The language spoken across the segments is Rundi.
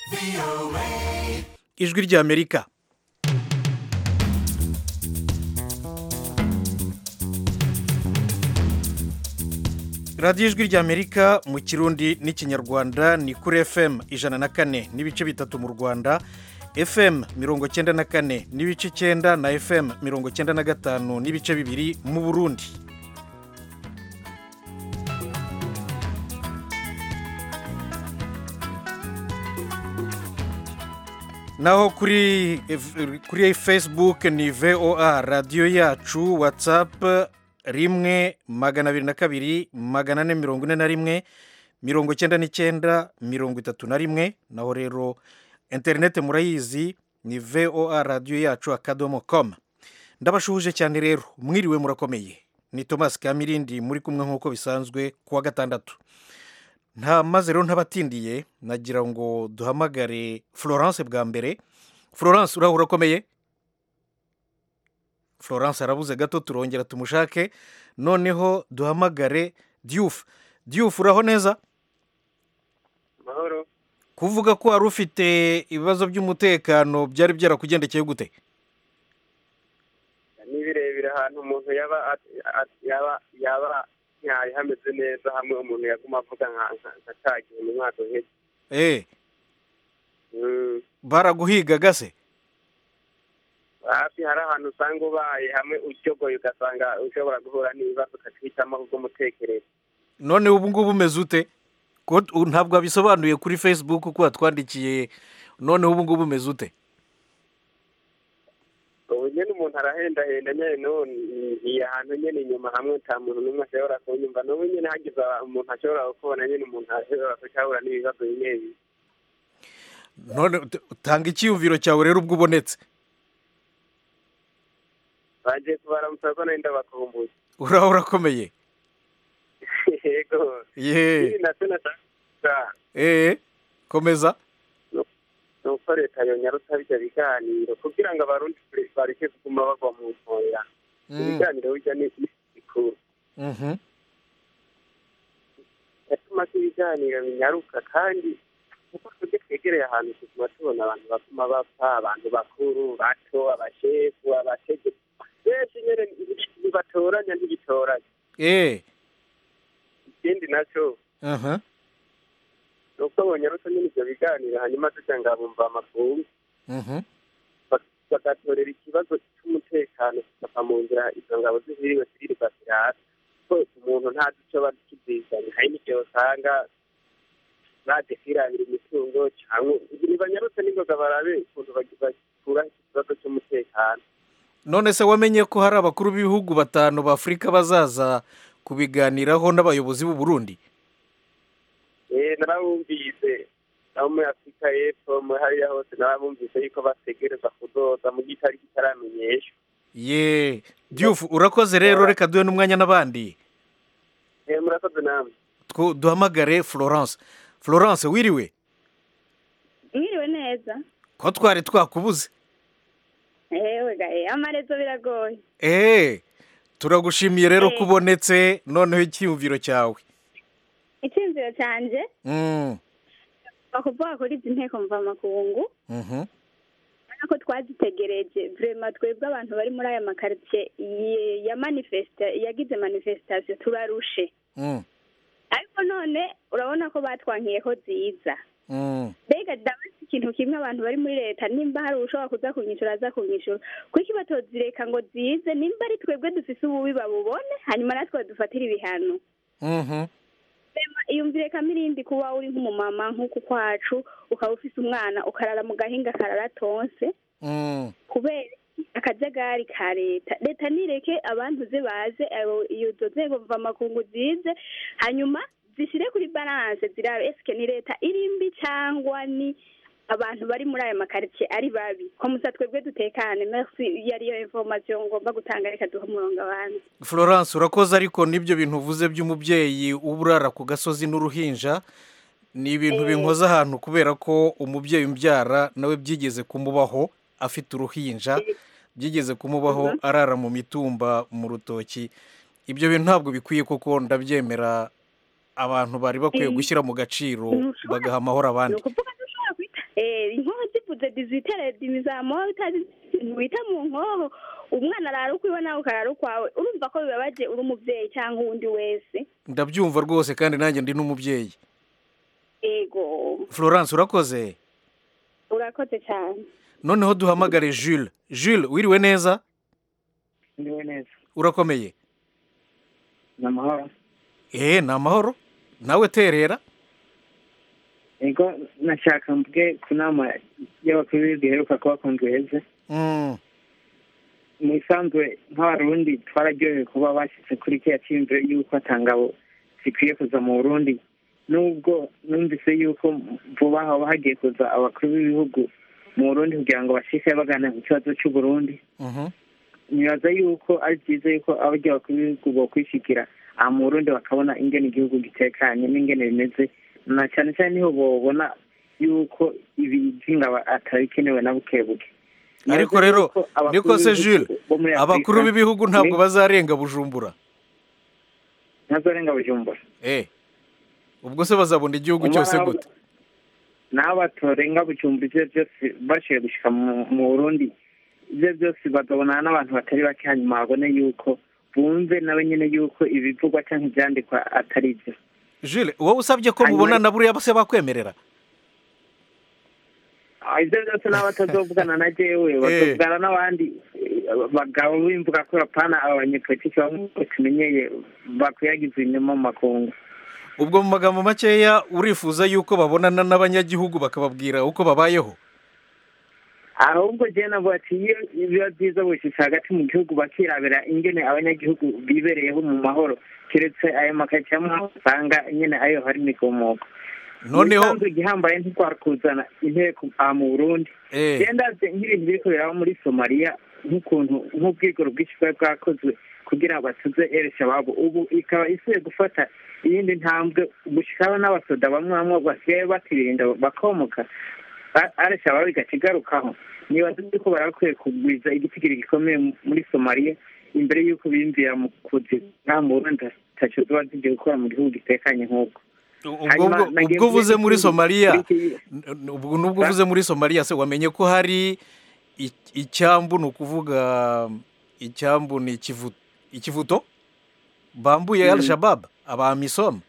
ijwi ry'amerika radiyo ijwi ry'amerika mu kirundi n'ikinyarwanda ni kuri fm ijana na kane n'ibice bitatu mu rwanda fm mirongo cyenda na kane n'ibice icyenda na fm mirongo cyenda na gatanu n'ibice bibiri mu burundi naho kuri kuri facebook ni voa radiyo yacu watsapu rimwe magana abiri na kabiri magana ane mirongo ine na rimwe mirongo icyenda n'icyenda mirongo itatu na rimwe naho rero interineti murayizi ni voa radiyo yacu akadomo komu ndabashuhuje cyane rero mwiriwe murakomeye ni thomas kamirindi muri kumwe nk'uko bisanzwe ku wa gatandatu nta maze rero ntabatindiye nagira ngo duhamagare florence bwa mbere florence uraho urakomeye florence arabuze gato turongera tumushake noneho duhamagare diyufu diyufu uraho neza amahoro kuvuga ko wari ufite ibibazo by'umutekano byari byarakugendekeye gute ni birebire ahantu umuntu yaba at- at- yaba yaba nyaye hameze neza hamwe umuntu yaguma avuga nka nka- nka cya gihe mu mwaka uheze eee Mm, baraguhigaga se hafi hari ahantu usanga ubaye hamwe uryogoye ugasanga ushobora guhura n'ibibazo ukatwitamo kubw'umutekereza none ubu ngubu umeze ute ko u- ntabwo wabisobanuye kuri facebook ko watwandikiye noneho ubu ngubu umeze ute ubu nyine umuntu arahendahenda nyine none ngiye ahantu nyine inyuma hamwe nta muntu n'umwe ashobora kunyumva n'ubu nyine hagize umuntu ashobora kubona nyine umuntu ashobora kucahura n'ibibazo bimwe bimwe none ut- tanga icyiyumviro cyawe rero ubwo ubonetse bagiye kubaramutsa ko nari ndabakumbuye uraho urakomeye yego yeee ibi nacyo nashaka eee komeza ni uko leta yonyarutsa bijya biganiro kugira ngo abarundi bareke kuguma bagwa mu ntoya Mm, ibiganiro bijya ni bikuru mhm. yatuma ko ibiganiro binyaruka kandi kuko twebwe twegereye ahantu tuguma tubona abantu baguma bapfa abantu bakuru bato abashefu abategetsi benshi nyine ntibatoranya ntibitoranya eee ikindi nacyo aha ni uko bonyarutsa nyine ibyo biganiro hanyuma tujya ngo bumva amakungu mhm. bagatorera ikibazo cy'umutekano kikava mu nzira izo ngabo zihiriwe ziririrwa zirasa ko umuntu ntazi icyo bari kizizanye hari n'igihe usanga baje kwirabira imitungo cyangwa ntibanyarutse n'ingoga barabe ukuntu bagi- bakura ikibazo cy'umutekano none se wamenye ko hari abakuru b'ibihugu batanu b'afurika bazaza kubiganiraho n'abayobozi b'u Burundi eh narabumvise nabo muri afurika y'epfo muri hariya hose narabumvise yuko bategereza kudoza mu gihe itariki itaramenyeshwa ye diyufu urakoze rero reka duhe n'umwanya n'abandi eh murakoze namwe Two- duhamagare florence florence wiriwe mwiriwe neza ko twari twakubuze ewe gahe amarezo biragoye eee turagushimiye rero Eh. ko ubonetse noneho icyiyumviro cyawe icyumviro cyanjye Mm, bakuvuga kuri izi nteko mvamakungu mhm. urabona ko twazitegereje vrema twebwe abantu bari muri aya makaritsiye ye- ya manifesta yagize manifestation turarushe Mm, ariko none urabona ko batwankiye ko ziza mm. mbega ndabaza ikintu kimwe abantu bari muri leta nimba hari ushobora kuza kunyishura aza kunyishura kuko batozireka ngo zize nimba ari twebwe dufise ububi babubone hanyuma natwe badufatire ibihano Mhm. Rema, iyumvire kamirindi kuba uri nk'umumama nk'uku kwacu ukaba ufise umwana ukarara mu gahinga karara tonse Mm. kubera akajagari ka leta leta nireke abantu ze baze abo- izo nzego mvamakungu zize hanyuma zishyire kuri balance zirabe esike ni leta iri mbi cyangwa ni abantu bari muri aya makaritsiye ari babi ko musa twebwe dutekane merci iyo ariyo information ngomba gutanga reka duhe umurongo abantu florence urakoze ariko n'ibyo bintu uvuze by'umubyeyi uba urara ku gasozi n'uruhinja ni ibintu Eh. binkoza ahantu kubera ko umubyeyi umbyara nawe byigeze kumubaho afite uruhinja byigeze kumubaho arara mu mitumba mu rutoki ibyo bintu ntabwo bikwiye kuko ndabyemera abantu bari bakwiye Eh. gushyira mu gaciro Ntushobora- bagaha amahoro ni abandi ukuvuga ntushobora kwita dizitere dimizamuho utazi ikintu wita mu nkoho umwana arara ukwiwe nawe ukarara ukwawe urumva ko bibabaje uri umubyeyi cyangwa uwundi wese ndabyumva rwose kandi nanjye ndi n'umubyeyi ego florence urakoze urakoze cyane noneho duhamagare jules jules wiriwe neza ndiwe neza urakomeye ni amahoro eee ni amahoro nawe terera ego nashaka mvuge ku nama y'abakuru b'ibihugu iheruka kuba ku ndweze Mm, mu isanzwe nk'abarundi twararyohewe kuba bashyitse kuri kiriya cyiyumviro y'uko atangabo zikwiye kuza mu burundi nubwo numvise y'uko vuba haba hagiye kuza abakuru b'ibihugu mu burundi kugira ngo bashike baganira ku kibazo cy'uburundi mhm. nibaza yuko ari byiza yuko abaryo bakuru b'ibihugu bokwishikira aha mu burundi bakabona ingene igihugu gitekanye n'ingene bimeze na cyane cyane niho bobona yuko ibi by'ingabo atabikenewe na buke buke ariko rero niko se jules abakuru b'ibihugu ntabwo bazarenga bujumbura ntazorenga bujumbura eee ubwo se bazabona igihugu cyose gute naho batorenga bujumbura ibyo byose bashoboye gushyika mu burundi ibyo byose bagabona n'abantu batari bake hanyuma babone yuko bumve nawe nyine yuko ibivugwa cyangwa ibyandikwa atari byo jules wowe usabye ko mubonana buriya bose bakwemerera ibyo byose n'abo batazovugana na jewe batavugana n'abandi bagabo b'imvuga ko bapana aba banyepolitiki bamwe tumenyeye bakwiyagiza inyuma mu makungu ubwo mu magambo makeya urifuza yuko babonana n'abanyagihugu bakababwira uko babayeho ahubwo jewe navuga ati iyo biba byiza bushyitse hagati mu gihugu bakirabira ingene abanyagihugu bibereyeho mu mahoro keretse ayo makaritsiye amwe usanga nyine ayo hari imikomoko noneho isanzwe igihambaye ntitwakuzana inteko aha mu burundi eh, genda nk'ibintu biri kubera muri somaliya nk'ukuntu nk'ubwigoro bwinshi bwari bwakozwe kugira ngo batuze ere shababu ubu ikaba isubiye gufata iyindi ntambwe gushyiraho n'abasoda bamwe bamwe basigaye batirinda bakomoka are shababu igaca igarukaho nibaza yuko barakwiye kugwiza igitigiri gikomeye muri somaliya imbere y'uko biyumvira mu kuzi nta mu burundi taco ziba zigiye gukora mu gihugu gitekanye nk'ubwo ubwo ubwo- ubwo uvuze muri somaliya n- ubwo nubwo uvuze muri somaliya se wamenye ko hari i- icyambu ni ukuvuga icyambu ni ikivu- ikivuto bambuye Mm. al shabab abamisoma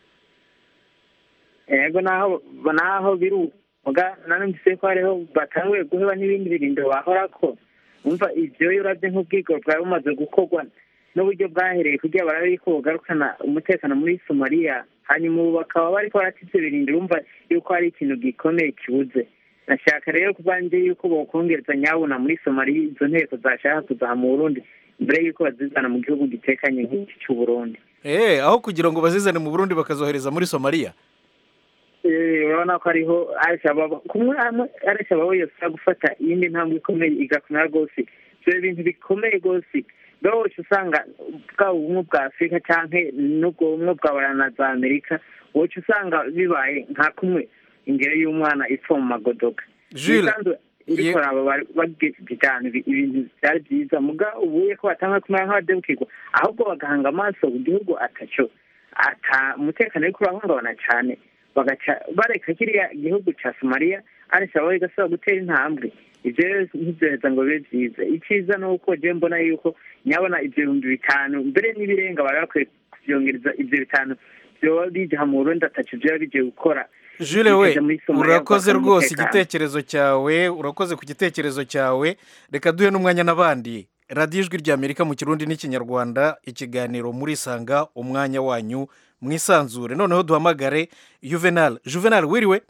yego naho naho biri uga nanumvise ko hariho batanguye guheba n'ibindi birindo bahora ko umva ibyo iyo urabye nk'ubwigoro bwari bumaze gukorwa n'uburyo bwahereye kugira barabe yuko bugarukana umutekano muri somaliya hanyuma ubu bakaba bariko baratitse ibirindiro urumva yuko hari ikintu gikomeye kibuze nashaka rero kubanje yuko bokongereza nyabuna muri somaliya izo nteko zashaka kuzaha mu burundi mbere yuko bazizana mu gihugu gitekanye nk'iki cy'uburundi eh aho kugira ngo bazizane mu burundi bakazohereza muri somaliya Eh, urabona ko ariho arishababa kumwe hamwe arishababa yose gufata iyindi ntambwe ikomeye igakomera rwose ibyo bintu bikomeye rwose bwose usanga bwaba ubumwe bwa afurika cyangwa n'ubwo bumwe bwa bara na za amerika woca usanga bibaye nka kumwe ingero y'umwana ipfa mu magodoka Jules, Ibisanzwe uriko aba bagize cyane ibi- ibintu byari byiza muga ubuye ko batanga kumera nk'abadebukirwa ahubwo bagahanga amaso ku gihugu ataco ata umutekano uriko urahungabana cyane bagaca bareka kiriya gihugu ca somaliya arisaba igasaba gutera intambwe ivyo rero ntibyoheza ngo bibe vyiza icyiza ni uko je mbona yuko nyabona ivyo bihumbi bitanu mbere n'ibirenga bari bakwiye kuvyongereza ivyo bitanu vyoba bija mu burundi ataco vyoba bigiye gukora Jules we bikaja muri Somalia urakoze bakora rwose umutekano. igitekerezo cyawe urakoze ku gitekerezo cyawe reka duhe n'umwanya n'abandi radiyo ijwi rya amerika mu kirundi n'ikinyarwanda ikiganiro muri sanga umwanya wanyu mwisanzure noneho duhamagare juvenal juvenal wiriwe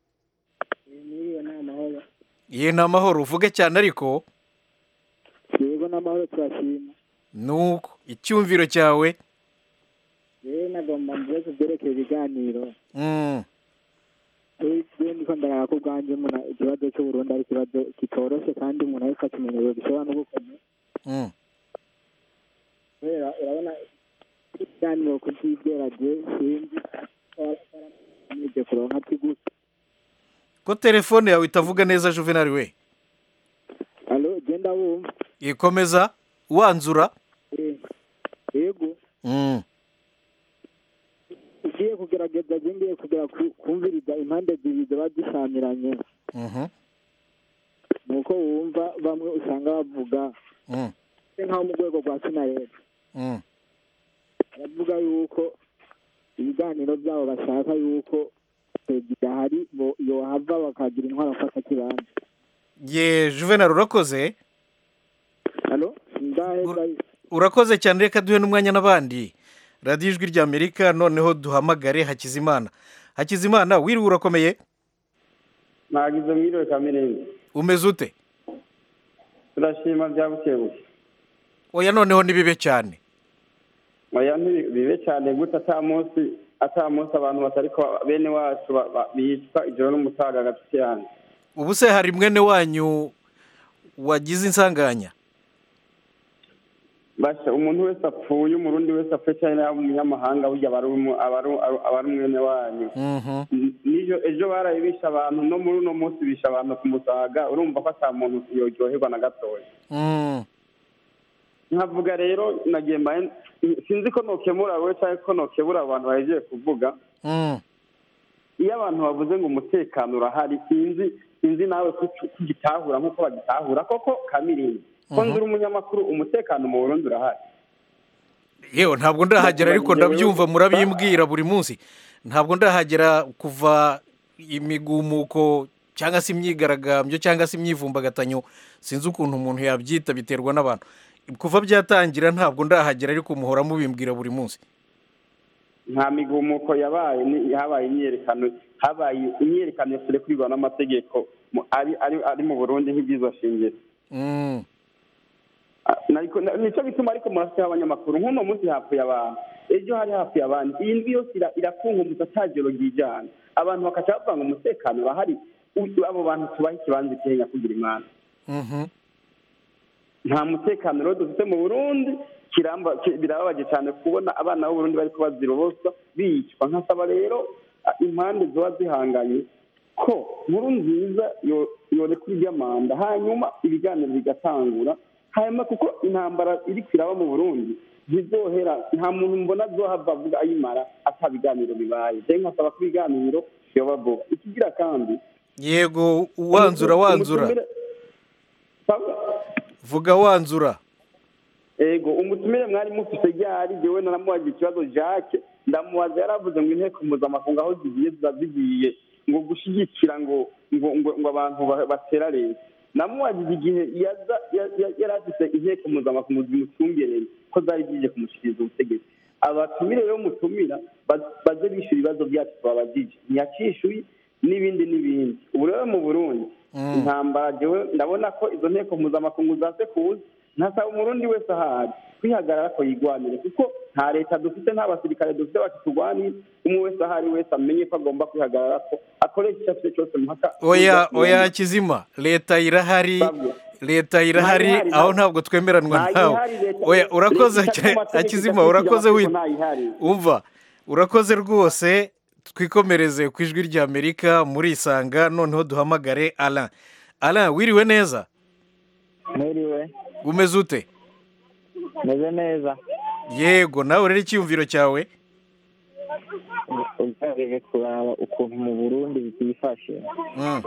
niyo ni amahoro ye ni amahoro uvuge cyane ariko yego n'amahoro turashima nuko icyumviro cyawe rero nagomba mvuze ku byerekeye ibiganiro Mm, rero ndiko ndaraba ko ubwanjye muna ikibazo cy'uburundi ari ikibazo kitoroshe kandi umuntu ariko akimenyero gishobora no gukomera mm. kubera urabona ibiganiro kubyizera je sinzi nibyo kuronka tigusa ko telefone yawe itavuga neza juvenal we alo genda wumva ikomeza wanzura Eh, yego Mm, ugiye kugerageza je ngiye kugera ku- kumviriza impande zibiri ziba zishamiranye mhm. ni uko wumva bamwe usanga bavuga Mm, nk'aho mu rwego rwa sinareta mm. baravuga yuko ibiganiro byabo bashaka yuko perezida hari bo yohava bakagira intwaro afata kibanza ye juvenal urakoze halo ndaheza urakoze cyane reka duhe n'umwanya n'abandi radiyo ijwi ry'amerika noneho duhamagare hakizimana hakizimana wiriwe urakomeye nagize mwiriwe kamirenzi umeze ute turashima bya bukebuke oya noneho ni bibe cyane oya ntibibe cyane gute ata munsi ata munsi abantu batari ko bene wacu ba- ba- bicwa ijoro n'umutaga hagati yanyu ubu se hari mwene wanyu wagize insanganya basha umuntu wese apfuye umurundi wese apfuye cyane yaba umunyamahanga burya aba ari umu- aba ari- aba ari mwene wanyu Mhm. nijo ejo baraye bisha abantu no muri uno munsi bisha abantu ku musaga urumva ko ata muntu yoryoherwa na gatoya Mm. nkavuga rero nagiye mbaye sinzi ko nokemura we cyangwa ko nokebura abantu bahejeje kuvuga Mm. iyo abantu bavuze ngo umutekano urahari sinzi sinzi nawe ko ugitahura nk'uko bagitahura koko kamirinzi ko Mhm. nzi uri umunyamakuru umutekano mu burundi urahari yewe ntabwo ndahagera ariko ndabyumva murabimbwira buri munsi ntabwo ndahagera kuva imigumuko cyangwa se imyigaragambyo cyangwa se imyivumbagatanyo sinzi ukuntu umuntu yabyita biterwa n'abantu kuva byatangira ntabwo ndahagera ariko muhora mubimbwira buri munsi nta migumuko yabaye ni- habaye imyerekano habaye imyerekano yasire kwigwa n'amategeko mu- ari ari ari mu burundi nk'ibyiza shingiro Mm. Ah, nariko- na- nico bituma ariko murafiteho abanyamakuru nk'uno munsi hapfuye abantu ejo hari hapfuye abandi iyi ndwi yose ira- irakunkumutsa atagero ryijana abantu bakaca bavuga ngo umutekano urahari U- abo bantu tubahe ikibanza ikihenya kugira imana Mhm. nta mutekano rero dufite mu burundi kiramba ki- birababaje cyane kubona abana b'uburundi bari kubazira ubusa bicwa nkasaba rero ah, impande ziba zihanganye ko nkuru nziza yo- yorekura iry'amanda hanyuma ibiganiro bigatangura hanyuma kuko intambara iri kwiraba mu burundi ntizohera nta muntu mbona azohava avuga ayimara ata biganiro bibaye je nkasaba ko ibiganiro vyoba vuba ikigira kandi yego wanzura wanzura umutumire- Pablo? vuga wanzura ego umutumire mwari mufise ryari jewe naramubaza ikibazo jacques ndamubaza yaravuze ngo inteko mpuzamakungu aho zigiye ziba zigiye ngo gushyigikira ngo ngo ngo ngo abantu ba- batera leta namubajije igihe yaza ya- ya- yari afise inteko mpuzamakungu zimucungereye ko zari zije kumushyikiriza ubutegetsi abatumire rero mutumira ba- baze bishyura ibibazo byacu twabajije ntiyacishuye n'ibindi n'ibindi ubu rero mu burundi Mm. intambara jewe ndabona ko izo nteko mpuzamakungu zaze kuza ntasaba umurundi wese ahari kwihagarara ko yigwanire kuko nta leta dufite nta basirikare dufite bakiturwanira umwe wese ahari wese amenye ko agomba kwihagarara ko akoresha icyo afite cyose mpaka oya oya kizima leta irahari Pablo. leta irahari Ntayihari, aho nta- ntabwo twemeranwa nawe ntayihari leta- oya urakoze leta cyane ifite amategeko akizima idafite urakoze amategeko wita ntayihari. umva urakoze rwose twikomereze ku ijwi rya amerika murisanga noneho duhamagare ara ara wiriwe neza mwiriwe umeze ute meze neza yego nawe rero icyiyumviro cyawe ugerageje kuraba ukuntu mu burundi byifashe Mm,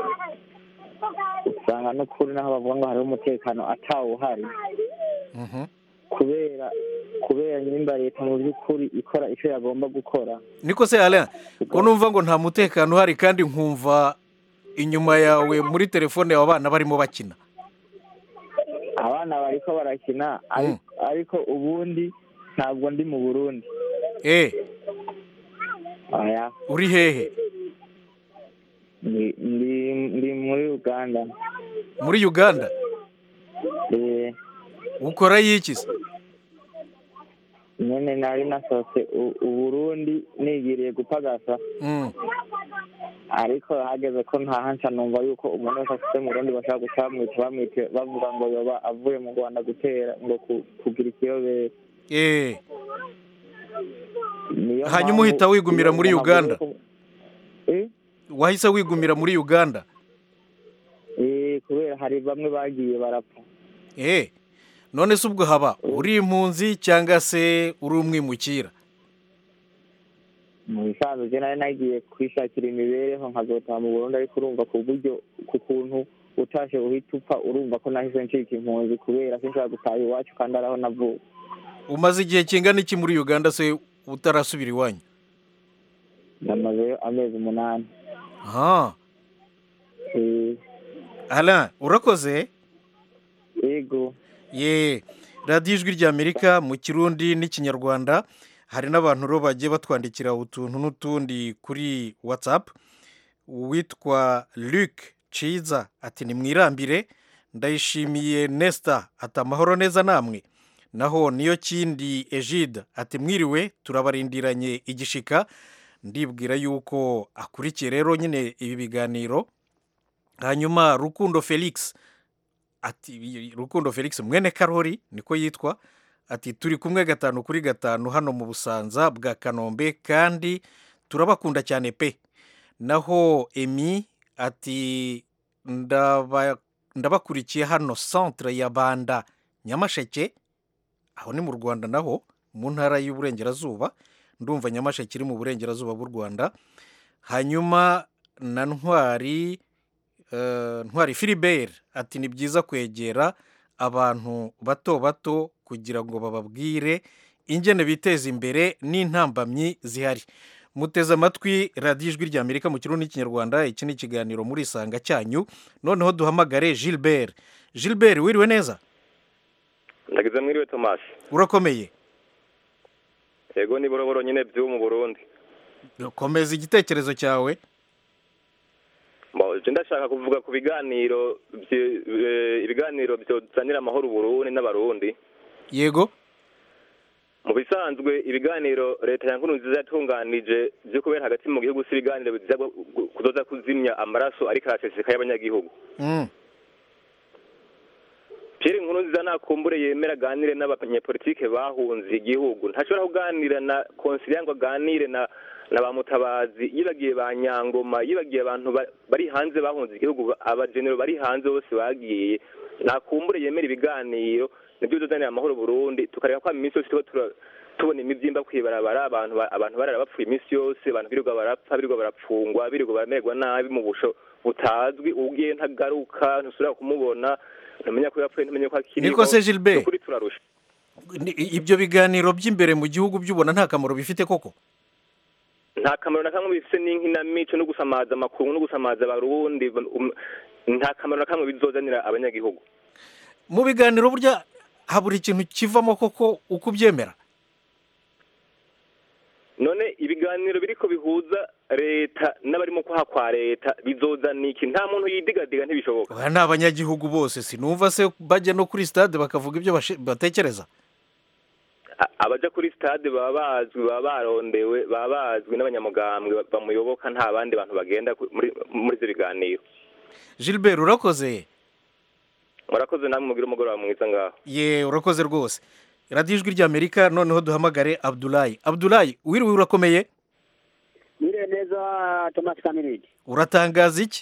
usanga n'ukuri naho bavuga ngo hariho umutekano atawuhari mhm. kubera kubera nyimba leta mu by'ukuri ikora icyo yagomba gukora niko se ara ko numva ngo nta mutekano uhari kandi nkumva inyuma yawe muri telefone yawe abana barimo bakina abana bariko barakina ari- ariko ubundi ntabwo ndi mu burundi eh aya uri hehe ndi ndi- ndi muri uganda muri uganda Eh, ukora yiki se nyene nari nasohotse u- uburundi nigiriye gupagasa Mm, ariko hageze ko ntahanca numva yuko umuntu wese afite mu rundi bashaka guca bamwita bamwite bavuga ngo yoba avuye mu rwanda gutera ngo ku- kugira ikiyobera eh Niyo Hanyuma mpamvu uhita wigumira iyo muri umuntu Uganda? avuye ku- Eh? wahise wigumira muri uganda Eh, kubera hari bamwe bagiye barapfa eh none se ubwo haba uri impunzi cyangwa se uri umwimukira mu bisanzwe je nari nagiye kwishakira imibereho nkazotaha mu burundi ariko urumva ku buryo ku kuntu utashe uhita upfa urumva ko nahise ncika impunzi kubera sinshobora gutaha iwacu kandi ari aho navuka umaze igihe kingana iki muri uganda se utarasubira iwanyu namazeyo amezi umunani aha Eh, Alain urakoze yego ye radiyo ijwi ry'amerika mu kirundi n'ikinyarwanda hari n'abantu rero bagiye batwandikira utuntu n'utundi kuri watsapu uwitwa luc ciza ati ni mwirambire ndayishimiye nesita ati amahoro neza namwe naho niyo kindi egide ati mwiriwe turabarindiranye igishika ndibwira yuko akurikiye rero nyine ibi biganiro hanyuma rukundo felix ati rukundo felix mwene karori niko yitwa ati turi kumwe gatanu kuri gatanu hano mu busanza bwa kanombe kandi turabakunda cyane pe naho emi ati ndaba- ndabakurikiye hano centre ya banda nyamasheke aho ni mu rwanda naho mu ntara y'uburengerazuba ndumva nyamasheke iri mu burengerazuba bw'u rwanda hanyuma na ntwari eh, ntwari filibert ati ni byiza kwegera abantu bato bato kugira ngo bababwire ingene biteza imbere n'intambamyi zihari muteze amatwi radiyo ijwi rya amerika mu kirundi n'ikinyarwanda iki ni ikiganiro muri isanga cyanyu noneho duhamagare gilbert gilbert wiriwe neza ndagize mwiriwe tomasi urakomeye yego ni boroboro nyine by'ubu mu burundi komeza igitekerezo cyawe Bo, je ndashaka kuvuga ku biganiro bye- eh, ibiganiro byozanira amahoro uburundi n'abarundi yego mu bisanzwe ibiganiro leta ya nkuru nziza yatunganije byo kubera hagati mu gihugu si ibiganiro biza gu- gu- kuzoza kuzimya amaraso ariko araseseka y'abanyagihugu Mm, Pierre Nkurunziza nakumbure yemera aganire n'abanyepolitike bahunze igihugu ntashobora kuganira na konsiliya ngo aganire na na ba mutabazi yibagiye ba nyangoma yibagiye abantu ba- bari hanze bahunze igihugu abagenero bari hanze bose bagiye nakumbure yemera ibiganiro nibyo bizozanira amahoro Burundi tukareka ko iminsi yose tuba tura- tubona imibyimba kwibarabara abantu ba- abantu barara bapfuye iminsi yose abantu birirwa barapfa birirwa barapfungwa birirwa baramererwa nabi mu busho butazwi ugiye ntagaruka ntusubira kumubona ntumenya ko yapfuye ntumenye ko akiriho Niko se Gilbert? Ukuri turarusha ni- ibyo biganiro by'imbere mu gihugu by'ubona nta kamaro bifite koko nta kamaro na kamwe bifite n'inkinamico no gusamaza amakuru no gusamaza abarundi um, nta kamaro na kamwe bizozanira abanyagihugu mu biganiro burya habura ikintu kivamo koko uko ubyemera none ibiganiro biriko bihuza leta n'abarimo kwaha kwa leta bizozana iki nta muntu yidigadiga ntibishoboka aba ni abanyagihugu bose sinumva se bajya no kuri stade bakavuga ibyo bashe- batekereza A- abaja kuri stade baba bazwi baba barondewe baba bazwi n'abanyamugambwe bamuyoboka nta bandi bantu bagenda ku- muri muri ivyo biganiro gilbert urakoze murakoze namwe mugire umugoroba mwiza ngaho ye urakoze rwose radiyo ijwi ry'amerika noneho duhamagare abdulayi abdulayi wiriwe urakomeye Mire neza Thomas Kamirindi. uratangaza iki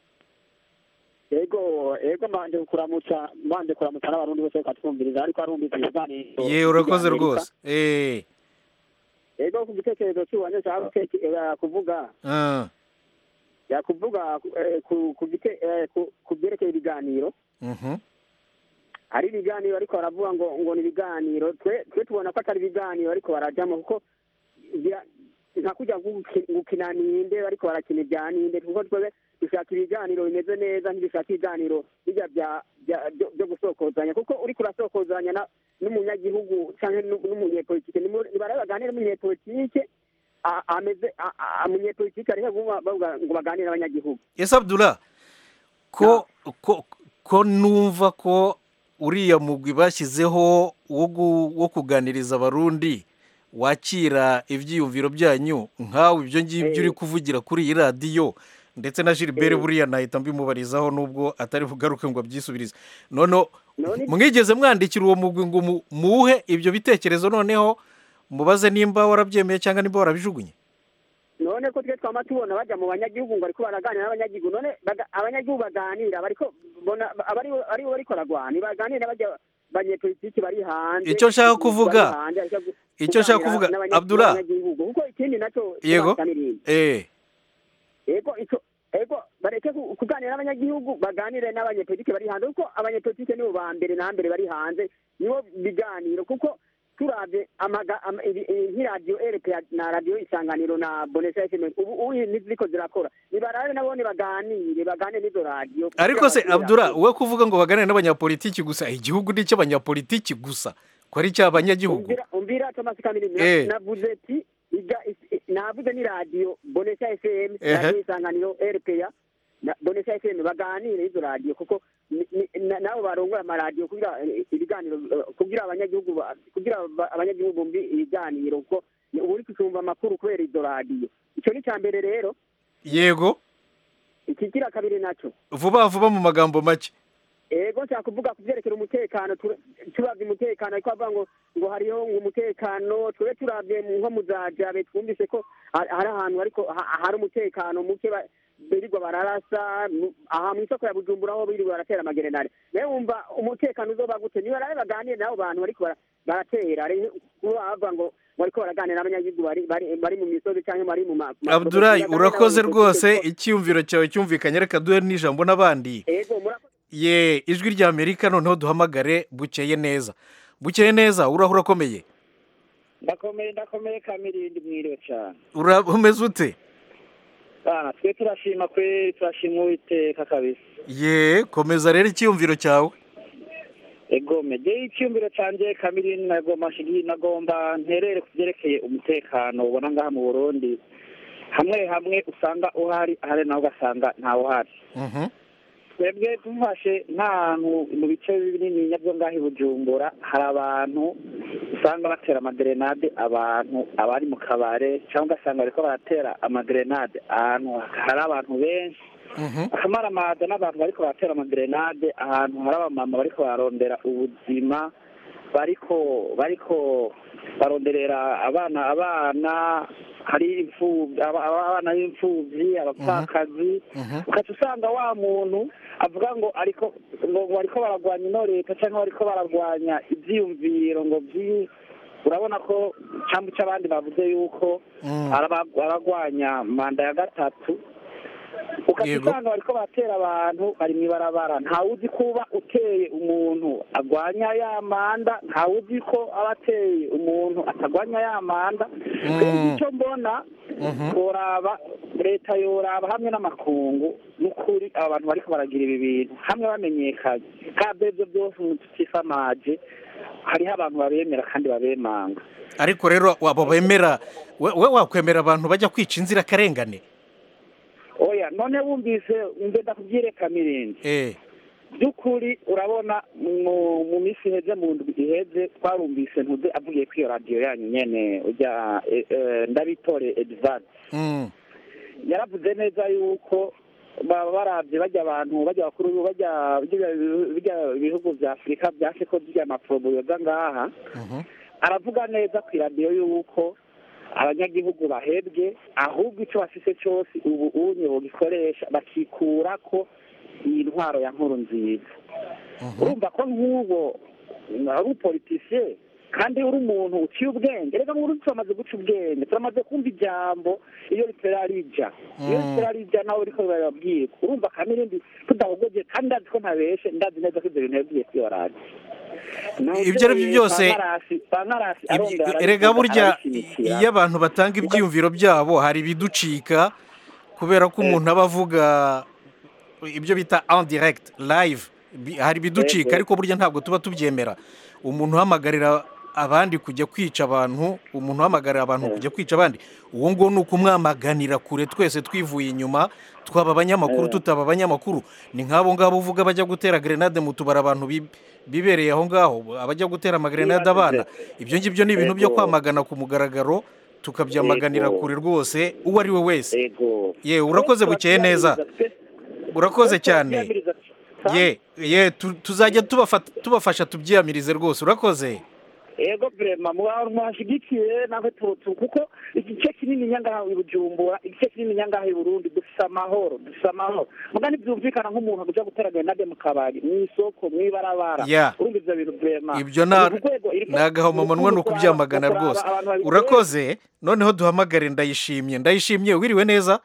Ego, ego mbanje kuramutsa, mbanje kuramutsa n'abarundi bose bakatwumviriza ariko arumvise ibiganiro. ye urakoze by'Amerika. rwose eh Ego ku gitekerezo cy'uwanye cyangwa kuvuga, ah, yakuvuga eh, ku ku gite eh, ku- ku byerekeye ibiganiro. mhm. Hari ibiganiro ariko baravuga ngo ngo ni ibiganiro twe twe tubona ko atari ibiganiro ariko barajyamo kuko bya- nka kujya guki- gukina ninde ariko barakina ibya ninde kuko twebwe dushaka ibiganiro bimeze neza ntidushaka ibiganiro bijya bya bya- byo byo gusokozanya kuko uriko urasokozanya na n'umunyagihugu cyangwa n'u- n'umunyepolitike ni muri- barabe baganire n'umunyepolitike a- ameze a- a- umunyepolitike ariko kuvuga bavuga ngo baganire n'abanyagihugu ese abdula ko ko ko numva ko uriya mugwi bashyizeho wo gu- wo kuganiriza abarundi wakira ibyiyumviro byanyu nkawe ibyo ngibyo uri kuvugira kuri iyi radiyo ndetse na gilbert buriya nahita mbimubarizaho nubwo atari bugaruke ngo abyisubirize noneho None- mwigeze mwandikira uwo mugwi ngo mu- muwuhe ibyo bitekerezo noneho mubaze nimba warabyemeye cyangwa nimba warabijugunye none ko twe twama tubona bajya mu banyagihugu ngo ariko baraganira n'abanyagihugu none baga- abanyagihugu baganira bariko bona abari aribo bariko baragwana baganira bajya banyepolitiki bari hanze Icyo nshaka kuvuga, bari hanze, ariko gu- icyo nshaka kuganira kuvuga, n'abanya- Abdullah. n'abanyagihugu. kuko ikindi nacyo Yego. kibasa n'ibindi. eh ego icyo ego bareke ku- kuganira n'abanyagihugu baganire n'abanyepolitike bari hanze kuko abanyepolitike nibo ba mbere na mbere bari hanze nibo biganiro kuko turabye amaga- ama- ibi- i- nk'iradiyo erepe na radiyo isanganiro na bonesha fm ubu ubu ntiziriko zirakora nibarabe nabone baganire baganire n'izo radiyo ariko se kugira abdura basubire wowe kuvuga ngo baganire n'abanyapolitiki gusa igihugu ni icy'abanyapolitiki gusa ko ari icy'abanyagihugu umvira umvira Thomas Kamili Eh. navuze ati iga is- navuze ni radio Bonesha FM Ehe. radio isanganiro RPA na Bonesha FM baganire izo radio kuko ni- ni- na- nabo barongoye amaradiyo kugira eh, ibiganiro eh, kugira abanyagihugu ba- kugira ba- abanyagihugu bumve ibiganiro kuko ni- ubu uri kucumva amakuru kubera izo radio icyo ni cya mbere rero yego ikigira kabiri naco vuba vuba mu magambo make ego nshaka kuvuga ku byerekera umutekano tu- turavye umutekano ariko bavuga ngo ngo hariho ngo umutekano twebwe turavye mu- nko mu za jabe twumvise ko ha- hari ahantu ariko ha- hari umutekano muke ba- birirwa bararasa mu- aha mu isoko ya bujumbura aho birirwa baratera amagerenade nawe wumva umutekano uzoba gute niba rero baganire n'abo bantu bariko bara- baratera ari kuba bavuga ngo bariko baraganira n'abanyagihugu bari bari bari mu misozi cyangwa bari mu ma ma- abdurayi baganire urakoze n'abo rwose kuko- icyiyumviro cyawe cyumvikanye reka duhe n'ijambo n'abandi ego murakoze ye ijwi rya amerika noneho duhamagare bukeye neza bukeye neza urahura urakomeye ndakomeye ndakomeye kamirindi mwiriwe cyane Ura- umeze ute bana twe turashima kwe turashima uwiteka kabisa ye komeza rero icyiyumviro cyawe egome je icyumviro canje kamirindi nagomba shigi nagomba nterere ku byerekeye umutekano ubona ngaha mu burundi hamwe hamwe usanga uhari ahari naho ugasanga ntawe uhari Mhm. twebwe dufashe nk'ahantu mu bice binini byo ngaho i bujumbura hari abantu usanga batera amagerenade abantu abari mu kabare cyangwa ugasanga bariko baratera amagerenade ahantu hari abantu benshi Mhm. akamaramaza n'abantu bariko baratera amagerenade ahantu hari abamama bariko bararondera ubuzima bariko bariko baronderera abana abana hari imfubyi aba- aba- abana b'imfubyi abapfakazi Mhm. ukaca usanga wa muntu avuga ngo ariko ngo ngo bariko baragwanya ino leta cyangwa bariko baragwanya ivyiyumviro ngo vyi urabona ko cambu c'abandi bavuze yuko Mm. araba- aragwanya manda ya gatatu ukaca Yego. usanga bariko baratera abantu bari mw'ibarabara ntawuzi kuba uteye umuntu agwanya ya manda ntawuzi ko aba ateye umuntu atagwanya ya manda Mm. icyo mbona Mhm. yoraba leta yoraba hamwe n'amakungu n'ukuri aba bantu bariko baragira ibi bintu hamwe bamenyekanye kandi ibyo byose umuntu tutifamaje hariho abantu babemera kandi babemanga ariko rero waba bemera we we wakwemera abantu bajya kwica inzirakarengane oya none wumvise mbe ndakubwire kamirindi eh by'ukuri urabona mu mu minsi iheze mu ndwi iheze twarumvise ntuze avugiye kuri iyo radiyo yanyu nyene ujya eh, eh, ndabitore edvard Mm. yaravuze neza yuko baba barabye bajya abantu bajya bakuru bajya bijya- bijya ibihugu vya afurika vyashe ko zirya amaporobo yoza ngaha Mhm. aravuga neza ku iradiyo yuko abanyagihugu bahebwe ahubwo icyo bafise cyose ubu unye bogikoresha bakikura ko iyi ntwaro ya nkuru nziza Mhm. urumva ko nk'ubo ari umupolitisiye kandi uri umuntu uciye ubwenge reka mu turamaze guca ubwenge turamaze kumva ijambo iyo ritera rija iyo Mm. ritera rija nawe riko birababwirwa urumva kamirindi tudahogoje kandi ndazi ko ntabeshe ndazi neza ko ibyo bintu yabwiye kuri iyo radiyo Ibyo ari byo byose, Ibyo- erega burya iyo abantu batanga ibyiyumviro byabo hari ibiducika kubera ko umuntu aba avuga ibyo bita en direct live Bi- hari ibiducika Yego. ariko burya ntabwo tuba tubyemera umuntu uhamagarira abandi kujya kwica abantu umuntu uhamagarira abantu kujya kwica abandi uwo nguwo ni ukumwamaganira kure twese twivuye inyuma twaba abanyamakuru tutaba abanyamakuru ni nk'abo ngabo uvuga bajya gutera grenade mu tubari abantu bi- bibereye aho ngaho abajya gutera amagrenade abana ibyo ngibyo ni ibintu byo Yego. kwamagana ku mugaragaro tukabyamaganira Yego. kure rwose uwo ari we wese yego ye urakoze bukeye neza urakoze cyane ye ye tu- tuzajya tubafata- tubafasha tubyiyamirize rwose urakoze ego vrema muhashigikiye nawe tutu kuko igice kinini nyangaha i bujumbura igice kinini nyangaha i burundi dufise amahoro dufise amahoro muga ntivyumvikana nk'umuntu akuja gutera grenade mu kabari mw'isoko mw'ibarabara Ya. urumva ivyo bintu vrema ibyo na Ni ku rwego iriko- ni agahomamunwa ni ukubyamagana kuraba rwose abantu babikora. urakoze noneho duhamagare ndayishimye ndayishimye wiriwe neza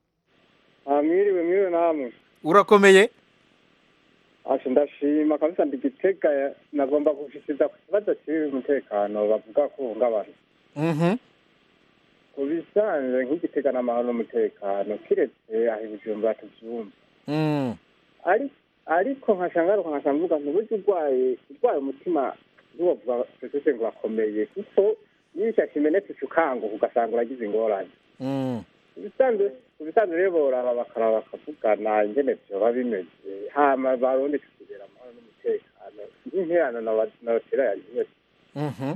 mwiriwe mwiriwe namwe urakomeye asha ndashima kabisa ndigitega nagomba gushikiriza ku kibazo cy'ibi umutekano bavuga ko uhungabana Mhm. ku bisanzwe nk'igitega n'amahoro n'umutekano kiretse aho ibijumbura tuvyumva Mm. Ari- ariko nkashangaruka nkashamvuga ntubuze urwaye urwaye umutima ntiwovuga sosiyete ngo urakomeye kuko iyo ishyaka imenetse uca ukanguka ugasanga uragize ingorane Mm. ibisanzwe ibisanzwe rero boraba bakaraba bakavugana ingene vyoba bimeze hama barundi tukigera amahoro n'umutekano nk'interano nabatera yari yose Mhm.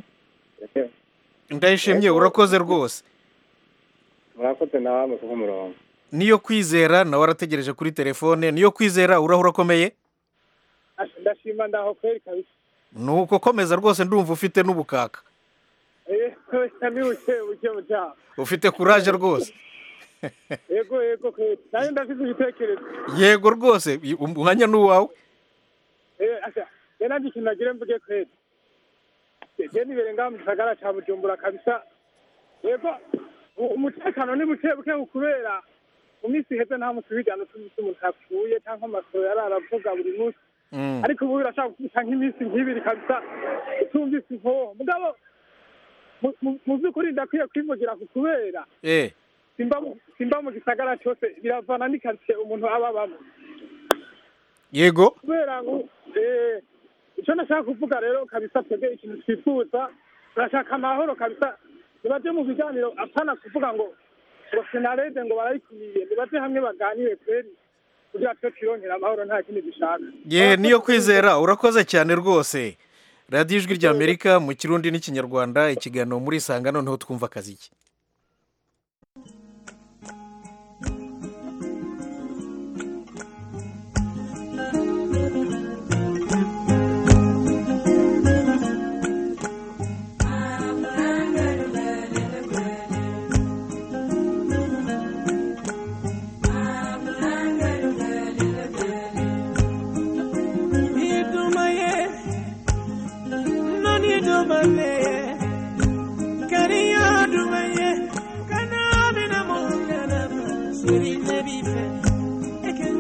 ndayishimye urakoze rwose murakoze namwe kuko umurongo niyo kwizera nawe arategereje kuri telefone niyo kwizera uraho urakomeye Asha, ndashima ndaho kweri kabisa nuko komeza rwose ndumva ufite n'ubukaka Eh, ni buke buke butaha ufite kuraje rwose yego yego kweri nanjye ndafite ibitekerezo yego rwose i- umwanya ni uwawe Eh, asha je nanje ikintu nagire mvuge kweri Je- je nibere ngaha mu gisagara ca bujumbura kabisa yego u- umutekano ni buke buke kubera mu minsi iheze nta musi w'igano tuzi umuntu yapfuye cyangwa amasoro yari aravuga buri munsi Mm. ariko ubu birashaka gukubita nk'iminsi nk'ibiri kabisa utumvise inkoho mugabo mu- mu- mu by'ukuri ndakwiye kwivugira ku kubera eh simba mu- simba mu gisagara cyose biravana n'ikaritsiye umuntu aba abamo yego kubera ngo eh, icyo nashaka kuvuga rero kabisa twebwe ikintu twifuza turashaka amahoro kabisa nibaje mu biganiro apana kuvuga ngo ngo senarede ngo barayikumiye nibaje hamwe baganire kweri kugira twe twirongera amahoro nta kindi dushaka ye niyo kwizera urakoze cyane rwose radiyo ijwi rya amerika mu kirundi n'ikinyarwanda ikiganiro muri isanga noneho twumva akazi ke Idumaye, noni idumaye, kariya dumaye, kana bina mungana, siri nebife, eken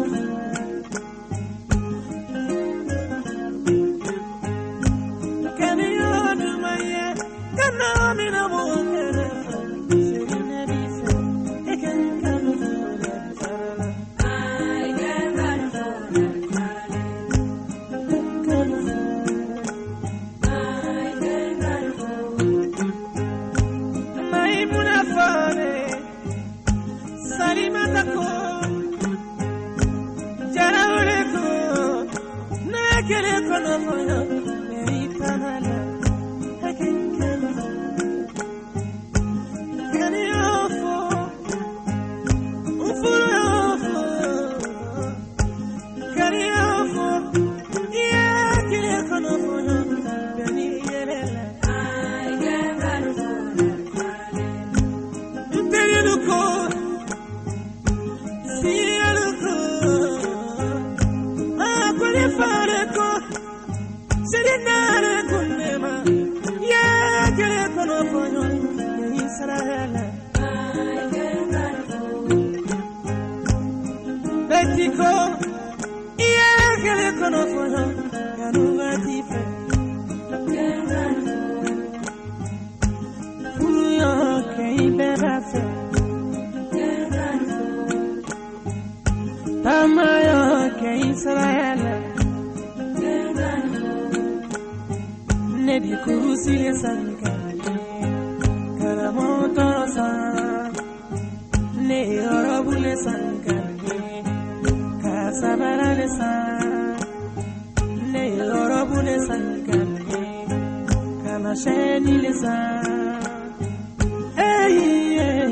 Kariya dumaye, kana bina mungana, siri nebife, eken Maimuna fane, Salimata ko, Jaraule ko, Nakele kono moyo, Meritanala, Hakinkana, Kani ofo, Ufuro ofo, Kani ofo, Yakele kono moyo, Beni yelela, Ntegeluko, Sieluko, Akuli fareko, Sirinare kunema, Yakele kono moyo, Israela. Mexico, Yakele kono moyo, Yanuga tife. Fuyo ke iberafe. Tamayo ke Israela. Nebi kurusi le sanka. Karamoto san. Ne orobu le sanka. Kasabara le san. Ne orobu le sanka. Kamasheni le san. Hey, yeah,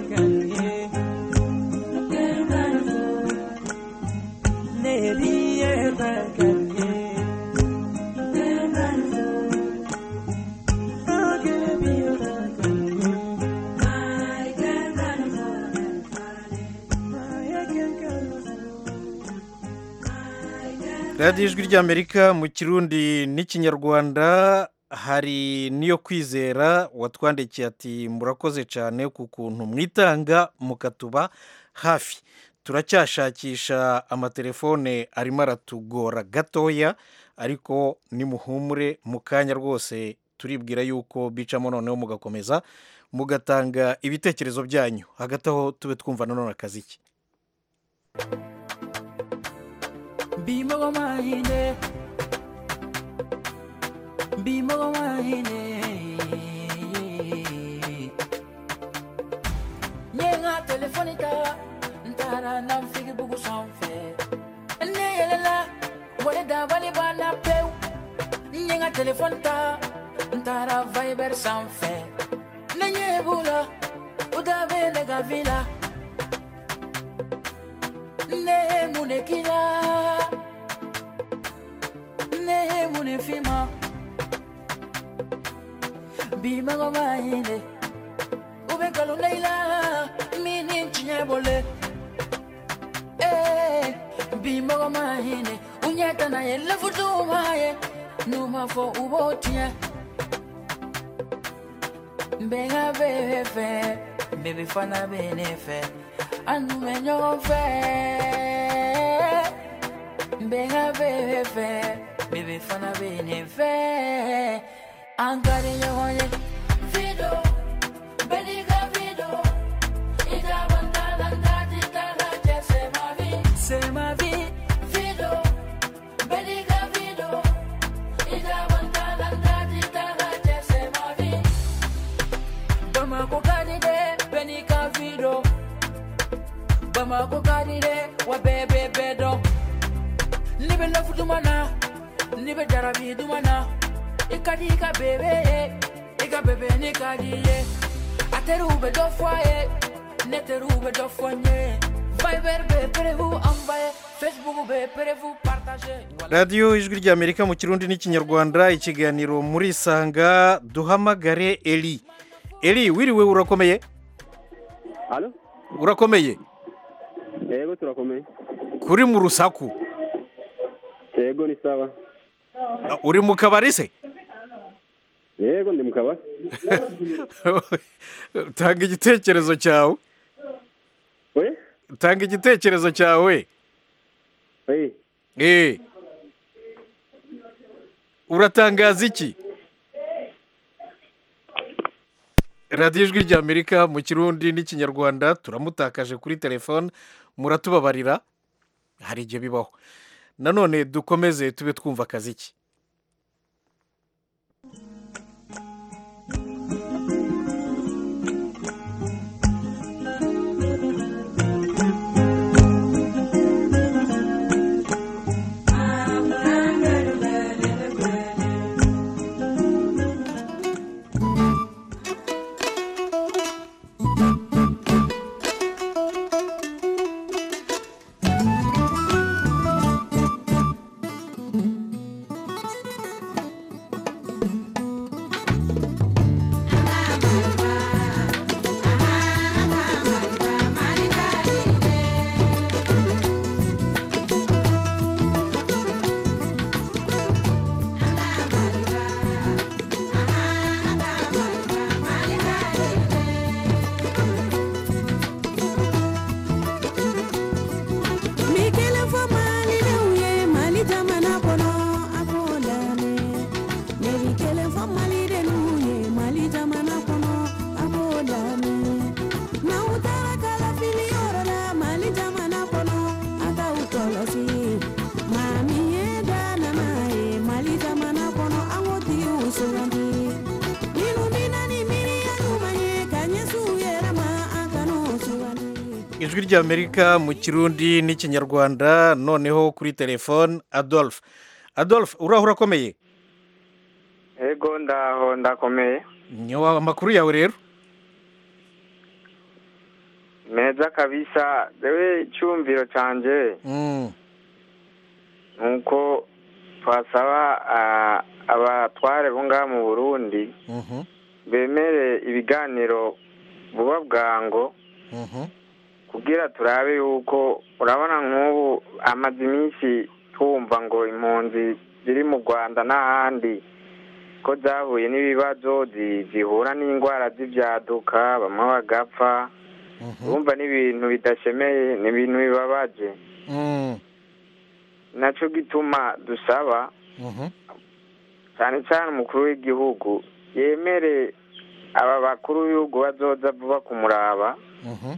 radiyo ijwi ry'amerika mu kirundi n'ikinyarwanda hari n'iyo kwizera watwandikiye ati murakoze cyane ku kuntu mwitanga mukatuba hafi turacyashakisha amatelefone arimo aratugora gatoya ariko nimuhumure mu kanya rwose turibwira yuko bicamo noneho mugakomeza mugatanga ibitekerezo byanyu hagati aho tube twumva nanone akazi ke Bimogo mahine Bimogo mahine Nyenga telefonita Ntara na mfigi bugu sanfɛ Ne yɛlɛla wale dabali banna pewu Nyenga telefoni ta Ntara viber sanfɛ Ne ɲɛ b'u la U da bɛ ne ka vi la Ne ye mun de k'i la ne ye mun de f'i ma bi mago b'a ye de u bɛ nkalon da i la min ni tiɲɛ bɔle ee bi mago b'a ye de u ɲɛ tana ye lɛfutuw m'a ye n'u ma fɔ u b'o tiɲɛ n bɛ n ka bebe fɛ bebe fana bɛ ne fɛ an dun bɛ ɲɔgɔn fɛ n bɛ n ka bebe fɛ bebe fana bɛ ne fɛ an ka di ɲɔgɔn ye. Fido, bɛɛ n'i ka fido, i t'a bɔ n t'a la, n t'a di t'a la, cɛ c'est ma vie. C'est ma vie. Fido, bɛɛ n'i ka fido, i t'a bɔ n t'a la, n t'a di t'a la, cɛ c'est ma vie. Bamako ka di dɛ, bɛɛ n'i ka fido. Bamako ka di dɛ, wa bɛɛ bɛ bɛɛ dɔn. Ni bɛ lɔfu duman na, ni bɛ jarabi duman na, i ka di i ka bebe ye, i ka bebe ni ka di ye. A teriw bɛ dɔ fɔ a ye, ne teriw bɛ dɔ fɔ n ye. Viber bɛ perewu envoyer, Facebook bɛ perewu partager. radiyo ijwi ry'amerika mu kirundi n'ikinyarwanda ikiganiro muri sanga duhamagare eri eri wiriwe urakomeye Halo? urakomeye Yego turakomeye. kuri mu rusaku Yego ni sawa. uri mu kabari se Yego ndi mu kabari. tanga igitekerezo cyawe we tanga igitekerezo cyawe we eh uratangaza iki radiyo ijwi ry'amerika mu kirundi n'ikinyarwanda turamutakaje kuri telefone muratubabarira hari igihe bibaho nanone dukomeze tube twumva akazi ke Mi kelen fɔ malidenw ye mali jamana kɔnɔ a k'o lamɛn ne bi kelen fɔ malidenw ye mali jamana kɔnɔ a k'o lamɛn n'aw taara kalafili yɔrɔ la mali jamana kɔnɔ a k'aw kɔlɔsi maa min ye danama ye mali jamana kɔnɔ an k'o tigiw sugandi minnu bɛ na ni miiriya ɲuman ye ka ɲɛsin u yɛrɛ ma an kan'o sugandi. ijwi ry'amerika mu kirundi n'ikinyarwanda noneho kuri telefone adolphe adolphe uraho urakomeye Ego ndaho ndakomeye. nyawa amakuru yawe rero meza kabisa rewe icyumviro cyanjye Mm. nuko twasaba ah, abatware bo ngaha mu burundi Mhm. bemere ibiganiro vuba bwango Mhm. kugira turabe yuko urabona nk'ubu amaze iminsi twumva ngo impunzi ziri mu rwanda n'ahandi ko zahuye n'ibibazo zi- zihura n'indwara z'ibyaduka bamwe bagapfa urumva n'ibintu bidashemeye ni ibintu bibabaje Mm. nacyo gituma dusaba Mhm. cyane cyane umukuru w'igihugu yemere aba bakuru b'ibihugu bazoza vuba kumuraba Mhm.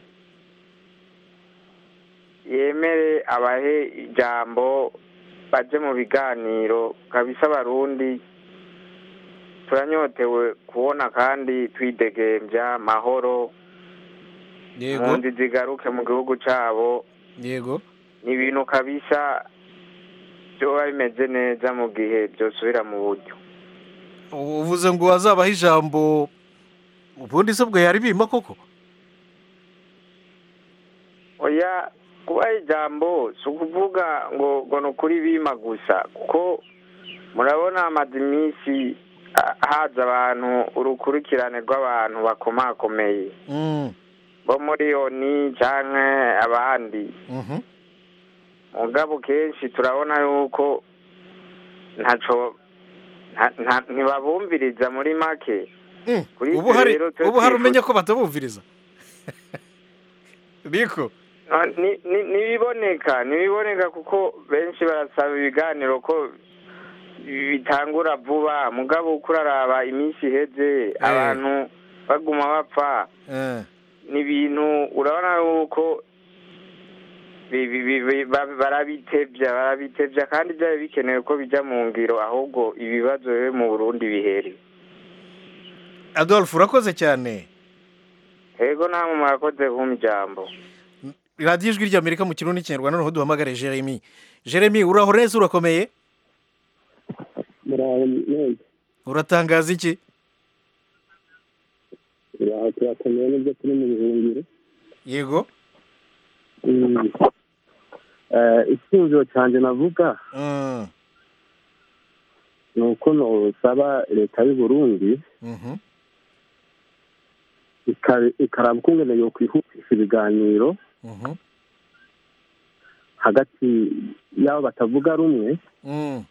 yemere abahe ijambo baje mu biganiro kabisa abarundi turanyotewe kubona kandi twidegembya mahoro Yego. impunzi zigaruke mu gihugu cyabo Yego. ni ibintu kabisa byoba bimeze neza mu gihe byosubira mu buryo uvuze ngo wazabaho ijambo ubundi se bwo yari bima koko oya kubaha ijambo si ukuvuga ngo ngo ni ukuri bima gusa kuko murabona amaze iminsi ah, haza abantu urukurikirane rw'abantu bakomakomeye Mm. bo muri oni cyangwa abandi Mhm. mugabo kenshi turabona yuko ntaco nta- nta- ntibabumviriza muri make kuri ubu ibyo hari rero twe ubu hari twifuza- umenya ko batabumviriza niko Ah, ni- ni- ntibiboneka ntibiboneka kuko benshi barasaba ibiganiro ko bitangura vuba mugabo uko uraraba iminsi iheze abantu baguma bapfa Eh. ni ibintu urabona yuko bi- bi- bi- bi- ba- barabitevya barabitevya kandi byari bikenewe ko bijya mu ngiro ahubwo ibibazo bibe mu burundi bihere adolphe urakoze cyane ego namwe murakoze kumpa ijambo radiyo ijwi ry'amerika mu kirundi n'ikinyarwanda noneho duhamagare jeremy jeremy uraho neza urakomeye muraho neza uratangaza iki turaho turakomeye n'ibyo turi mu bihungiro yego Mm. Eh, icyumviro cyanjye navuga Mm. ni uko nosaba leta y'u burundi Mhm. ika- ikaraba ukungene yokwihutisha ibiganiro Mhm. hagati y'abo batavuga rumwe Mm.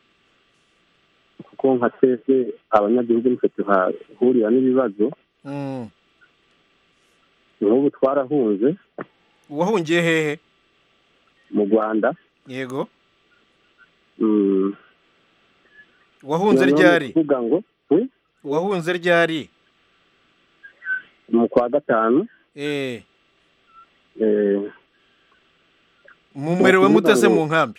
kuko nka twese abanyagihugu nitwe tuhahurira n'ibibazo Mm. nk'ubu twarahunze wahungiye hehe mu rwanda yego Mm. wahunze Noneho ryari ni ukuvuga ngo we wahunze ryari mu kwa gatanu eh eh, mumerewe Ni ukuvuga mutese ngo- mu nkambi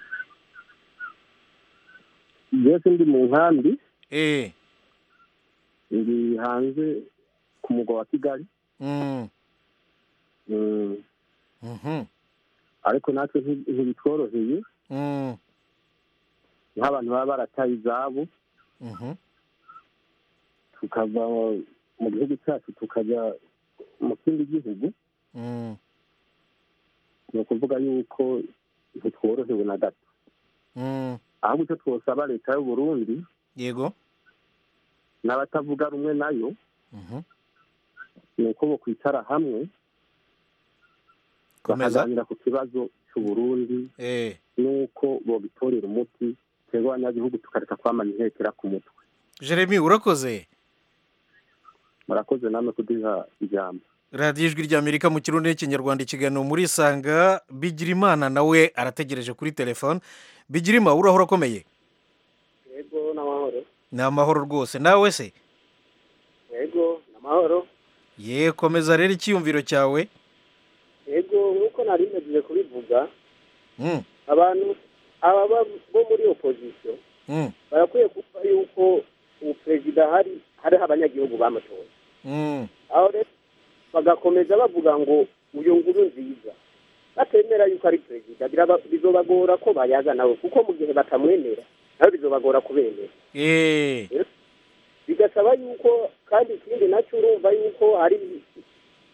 byose ndi mu nkambi eh ndi hanze ku mugwa wa kigali Mm. Mm. Mhm. ariko natwe nti- ntibitworoheye Mm. nk'abantu baba barataye izabo Mhm. tukava mu gihugu cyacu tukajya mu kindi gihugu Mm. ni ukuvuga yuko ntitworohewe na gato Mm. ahubwo icyo twosaba leta y'u burundi yego n'abatavuga rumwe nayo Mhm. ni uko bakwicara hamwe Komeza. bakaganira ku kibazo cy'u burundi eh n'uko bobitorera umuti twebwe abanyagihugu tukareka kwamana intekera ku mutwe jeremy urakoze murakoze namwe kuduha ijambo radiyo ijwi ry'amerika mu kirundi n'ikinyarwanda ikiganiro muri isanga bigirimana nawe arategereje kuri telefone bigirima uraho urakomeye yego n'amahoro ni amahoro rwose nawe se yego n'amahoro ye komeza rero icyiyumviro cyawe yego nk'uko nari ntegereje kubivuga Mm, abantu aba ba- bo muri opozisiyo mm, barakwiye kuba yuko ubu perezida hari hariho abanyagihugu bamutoye mm, aho rero bagakomeza bavuga ngo uyu nguru nziza batemera yuko ari perezida biraba- bizobagora ko bayaga nawe kuko mu gihe batamwemera nawe bizobagora kubemera eh bigasaba yuko kandi ikindi nacyo urumva yuko hari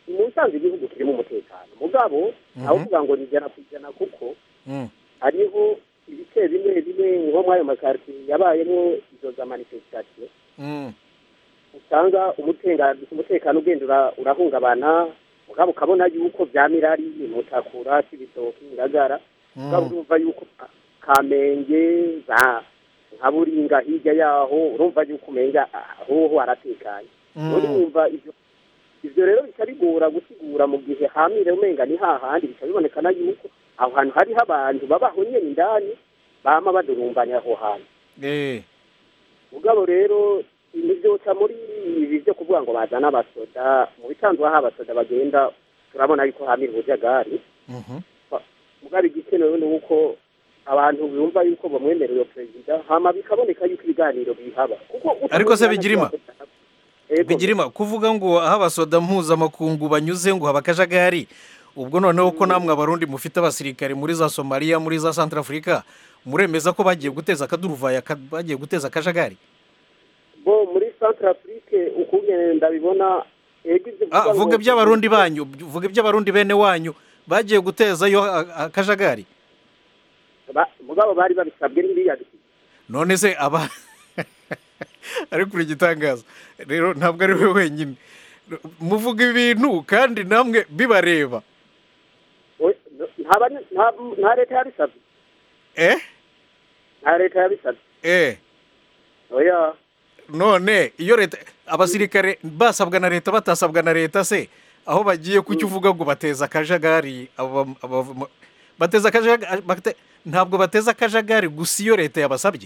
mu nsanzwe igihugu kirimo umutekano mugabo aho kuvuga ngo ni ijana ku ijana kuko Mm. hariho ibice bimwe bimwe nko muri ayo makaritsiye yabayemo izo za manifestation Mm. usanga umutenga- umutekano ugenda ura- urahungabana mugabo ukabona yuko byamirari mutakura cy'ibitoki ngagara mugabo urumva yuko Ka- kamenge za nka buringa hirya yaho urumva yuko umenga ahoho haratekanye Mm. urumva ivyo ivyo rero bica bigora gusigura mu gihe hamire umenga ni hahandi bica bibonekana yuko aho hantu hariho abantu babaho nyene indani bama badurumbanya aho hantu Eh. mugabo rero ibi byoca muri ibi byo kuvuga ngo bazana abasoda mu bisanzwe aho abasoda bagenda turabona yuko hamira ubujagari Mhm. mugabo igikenewe ni uko abantu bumva yuko bamwemerera iyo perezida hama bikaboneka yuko ibiganiro bihaba kuko ariko se bigirima bigirima kuvuga ngo aho abasoda mpuzamakungu banyuze ngo haba akajagari ubwo noneho ko namwe abarundi mufite abasirikare muri za somaliya muri za santarafurika muremeza ko bagiye guteza akaduruvayo aka- bagiye guteza akajagari bo muri centre afrique ukungene ndabibona ego ivyo Ah, uvuga vuga ngo- iby'abarundi banyu vuga iby'abarundi bene wanyu bagiye gutezayo a- akajagari ba- mugabo bari babisabwe n'iriya none se aba ariko uri igitangaza rero ntabwo ari we wenyine muvuga ibintu kandi namwe bibareba We- nta bani- nta- nta leta yabisabye eh nta leta yabisabye eh oya none iyo leta abasirikare basabwa na leta batasabwa na leta se aho bagiye kuki uvuga ngo bateza akajagari aba- aba- bateza akajagari bate- ntabwo bateza akajagari gusa iyo leta yabasabye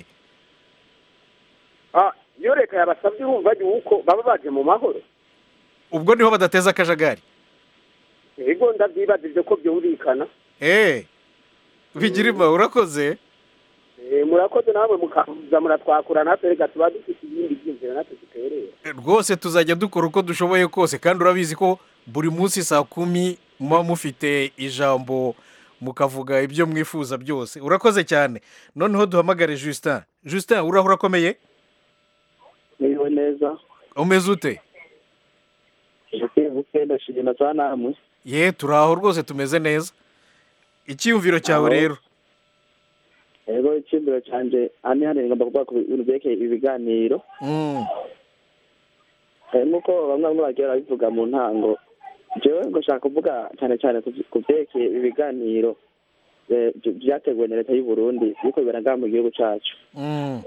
Ah, iyo leta yabasabye urumva yuko baba baje mu mahoro ubwo niho badateza akajagari ego ndabyibajije ko byumvikana eh bigirima urakoze Eh, murakoze namwe mukaza muratwakura natwe reka tuba dufite ibindi byiyumviro natwe duterera rwose tuzajya dukora uko dushoboye kose kandi urabizi ko buri munsi saa kumi muba mufite ijambo mukavuga ibyo mwifuza byose urakoze cyane noneho duhamagare justin justin uraho urakomeye Niwe neza umeze ute buke buke ndashimira za namwe ye turaho rwose tumeze neza icyiyumviro cyawe Aho. rero rero icyumviro cyanjye hano hano ngomba kuvuga ku bintu byerekeye ibiganiro Mm. Eh, nk'uko bamwe bamwe bagiye barabivuga mu ntango jewe ngo nshaka kuvuga cyane cyane ku ku byerekeye ibiganiro eh, bya- byateguwe na leta y'u Burundi biriko bibera ngaha mu gihugu cacu Mm.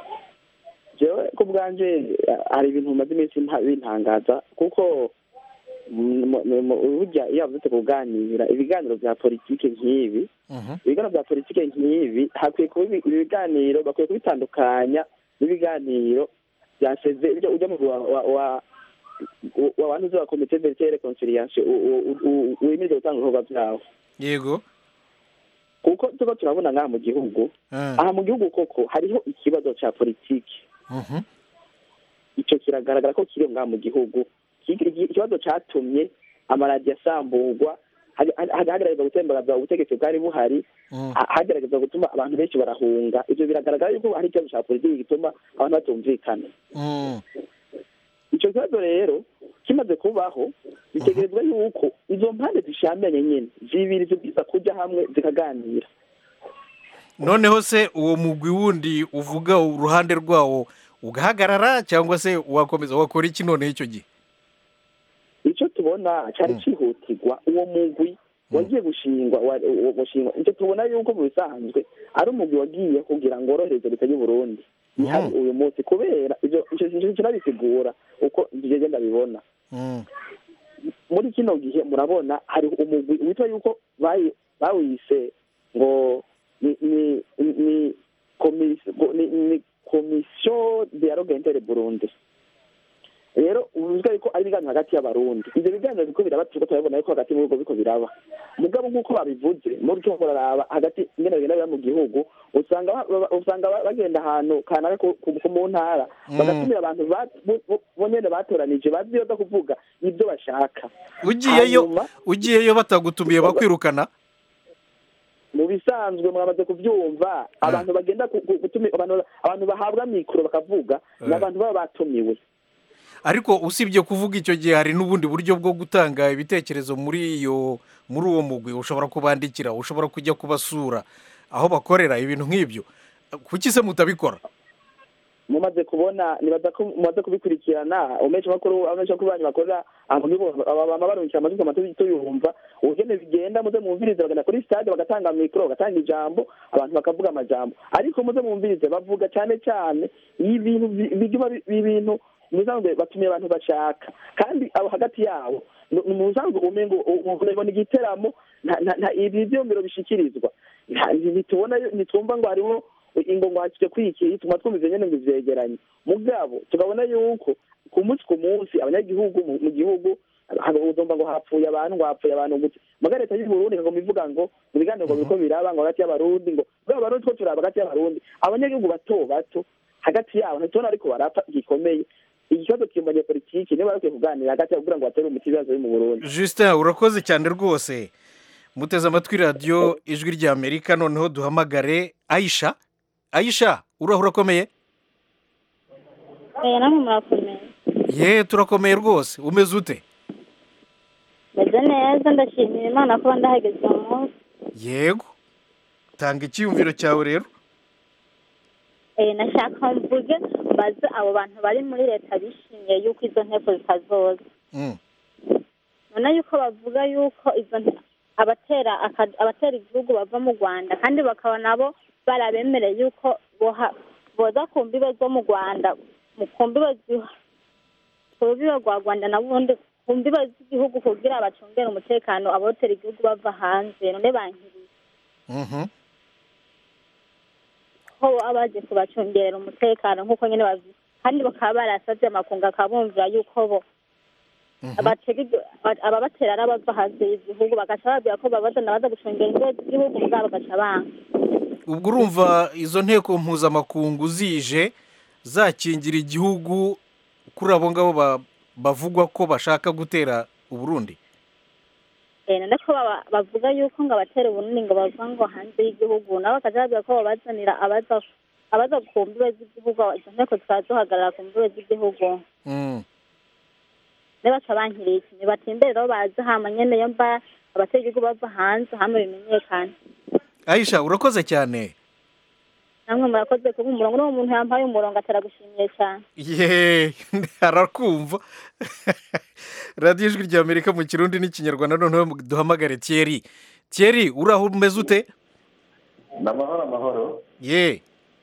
jewe ku bwanje eh, hari ibintu bimaze iminsi nta- bintangaza kuko mm, mu- mu- burya iyo bavuze kuganira ibiganiro bya politiki nk'ibi Mhm. ibiganiro bya politiki nk'ibi hakwiye kuba ibi- ibi biganiro bakwiye kubitandukanya n'ibiganiro byaseze ibyo ujya mu wa wa wa wa bantu uzi wa komite verite reconciliation wemerewe gutanga ibikorwa byawo yego kuko tuba turabona ngaha mu gihugu Mm. aha mu gihugu koko hariho ikibazo cya politiki Mhm. icyo kiragaragara ko kiri ngaha mu gihugu Iki- iki- ikibazo cyatumye amaradiyo asamburwa hag- hag- hagerageza gutembagaza ubutegetsi bwari buhari Mm. ha- hagerageza gutuma abantu benshi barahunga ibyo biragaragara yuko hari ikibazo cya politiki gituma abantu batumvikana Mm. icyo kibazo rero kimaze kubaho bitegerezwa yuko izo mpande zishambanye nyine zibiri zibwiza kujya hamwe zikaganira noneho se uwo mugwi wundi uvuga uruhande rwawo ugahagarara cyangwa se wakomeza wakora iki noneho icyo gihe icyo tubona cyari cyihutirwa uwo mugwi wagiye gushingwa wa- wa- gushingwa icyo tubona yuko mu bisanzwe ari umugwi wagiye kugira ngo worohereze leta y'u Burundi ihari uyu munsi kubera ibyo icyo kintu kirabisigura uko ngigenda ndabibona Mm. muri kino gihe murabona hari umugwi witwa yuko bayi- bawise ngo ni ni ni komisiyo ni, ni komisiyo dialogue inter Burundi rero uvuga yuko ari ibiganiro hagati y'abarundi ibyo biganiro biriko biraba turiko turabibona yuko hagati mu bihugu biriko biraba mugabo nk'uko babivuze muri cyo muraraba hagati ingene bigenda biba mu gihugu usanga ba- ba- usanga ba- bagenda ahantu kanaka ku- ku- ku mu ntara Mm. bagatumira abantu ba- bo- bo- bo nyene batoranije bazi iyo baza kuvuga ibyo bashaka ugiyeyo Hanyuma- ugiyeyo batagutumiye bakwirukana mu bisanzwe mwamaze kubyumva abantu bagenda ku- ku- gutumi abantu abantu bahabwa mikoro bakavuga ni Eh. abantu baba batumiwe ariko usibye kuvuga icyo gihe hari n'ubundi buryo bwo gutanga ibitekerezo muri iyo muri uwo mugwi ushobora kubandikira ushobora kujya kubasura aho bakorera ibintu nk'ibyo kuki se mutabikora mumaze kubona nibaza ko mumaze kubikurikirana umenshi makuru amenshi makuru banyu bakorera bama barungikira amajwi amatu tuyumva ubugene bigenda muze mwumvirize bagana kuri stade bagatanga mikoro bagatanga ijambo abantu bakavuga amajambo ariko muze mwumvirize bavuga cyane cyane ibintu bigiba ibintu musanzwe batumiye abantu bashaka kandi abo hagati yabo ni musanzwe umengo ubona igiteramo ibi byomero bishikirizwa ntitubona ntitwumva ngo hariho ingo ngo hakije kwiki tuma twumva nyene ngo ivyegeranye mugabo tukabona yuko ku munsi ku munsi abanyagihugu mu gihugu uzumva ngo hapfuye abantu ngo hapfuye abantu gute muga leta y'u Burundi ngo mivuga ngo mu biganiro ngo biriko biraba ngo hagati y'abarundi ngo bwa barundi two turaba hagati y'abarundi abanyagihugu bato bato hagati yabo ntitubona ariko barapfa gikomeye ikibazo kimbanye politiki niba bakwiye kuganira hagati yabo kugira ngo batere umuti ibibazo biri mu Burundi Justin urakoze cyane rwose muteze amatwi radiyo ijwi rya amerika noneho duhamagare ayisha ayisha uraho urakomeye namwe murakomeye ye turakomeye rwose umeze ute meze neza ndashimira imana kuba ndahageze uwo munsi yego tanga icyiyumviro cyawe rero nashaka mvuge mbaze abo bantu bari muri leta bishimiye yuko izo nteko zitazoza none yuko bavuga yuko izo abatera abatera igihugu bava mu rwanda kandi bakaba nabo barabemereye yuko boza ku mbibe zo mu rwanda ku mbibe ku rubibe rwa rwanda n'ubundi ku mbibe z'igihugu kugira bacungere umutekano abotera igihugu bava hanze none bankiriye ko baba baje kubacungerera umutekano nk'uko nyine bavuze kandi bakaba barasabye amakungu akabumvira yuko bo ababatera ari abava hanze y'igihugu bagaca babwira ko babazana baza gucungera ingo z'igihugu mugabo bagaca banga ubwo urumva izo nteko mpuzamakungu zije zakingira igihugu kuri abo ngabo bavugwa ko bashaka gutera uburundi none ko bavuga yuko ngo abatera ubunini ngo bava ngo hanze y'igihugu nabo bakaca babwira ko babazanira abaza abaza ku mbibe z'igihugu izo nteko zikaba zihagarara ku mbibe z'igihugu baca bankiriye ikintu batimbere rero bazi hama nyene yo mba abatera igihugu bava hanze hama bimenyekane ayisha urakoze cyane namwe murakoze kuba umurongo n'uwo muntu yampaye umurongo ataragushimiye cyane ye arakumva radiyo ijwi rya amerika mu kirundi n'ikinyarwanda noneho duhamagare thierry thierry uraho umeze ute ni amahoro amahoro ye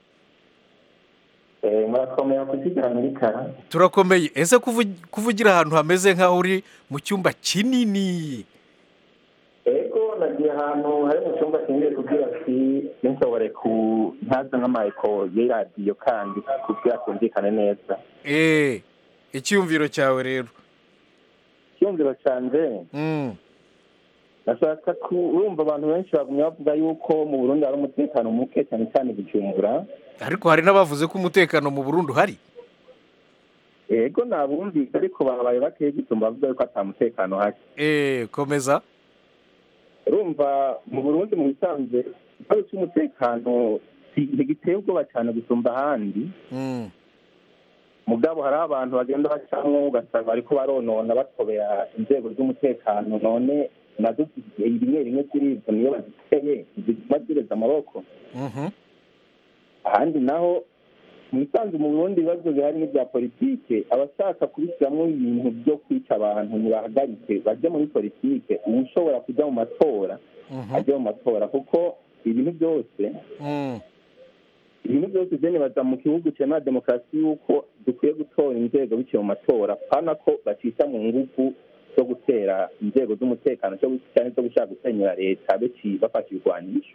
murakomeye kuzigira amerika turakomeye ese kuvugira ahantu hameze nk'aho uri mu cyumba kinini ego nagiye ahantu hari mu cyumba kinini kugira ati nshobore ku ntaza nk'amayiko y'iradiyo kandi kugira kumvikane neza eee icyumviro cyawe rero icyumviro cyanjye nashaka kurumva abantu benshi bagumye bavuga yuko mu burundi hari umutekano muke cyane cyane bujumbura ariko hari n'abavuze ko umutekano mu burundi uhari yego nabumvise ariko babaye bakeye gusumba bavuga yuko ata mutekano uhari eee komeza urumva mu burundi mu bisanzwe ikibazo cy'umutekano ntigiteye ubwoba cyane gusumba ahandi mugabo hari abantu bagenda bacamo ugasanga bariko baronona batobera inzego z'umutekano none nazo rimwe rimwe zirizo niyo baziteye ziguma zireza amaboko ahandi naho mu bisanzwe mu burundi ibibazo bihari n'ibya politike abashaka kubishyiramo ibintu byo kwica abantu ntibahagarike bajye muri politike uba ushobora kujya mu matora ajya mu matora kuko ibintu byose ibintu byose byo nibaza mu gihugu cyemewe demokarasi y'uko dukwiye gutora inzego biciye mu matora pana ko bacisha mu ngufu zo gutera inzego z'umutekano cyangwa zo gushaka gusenyera leta bafashe ibigwanisho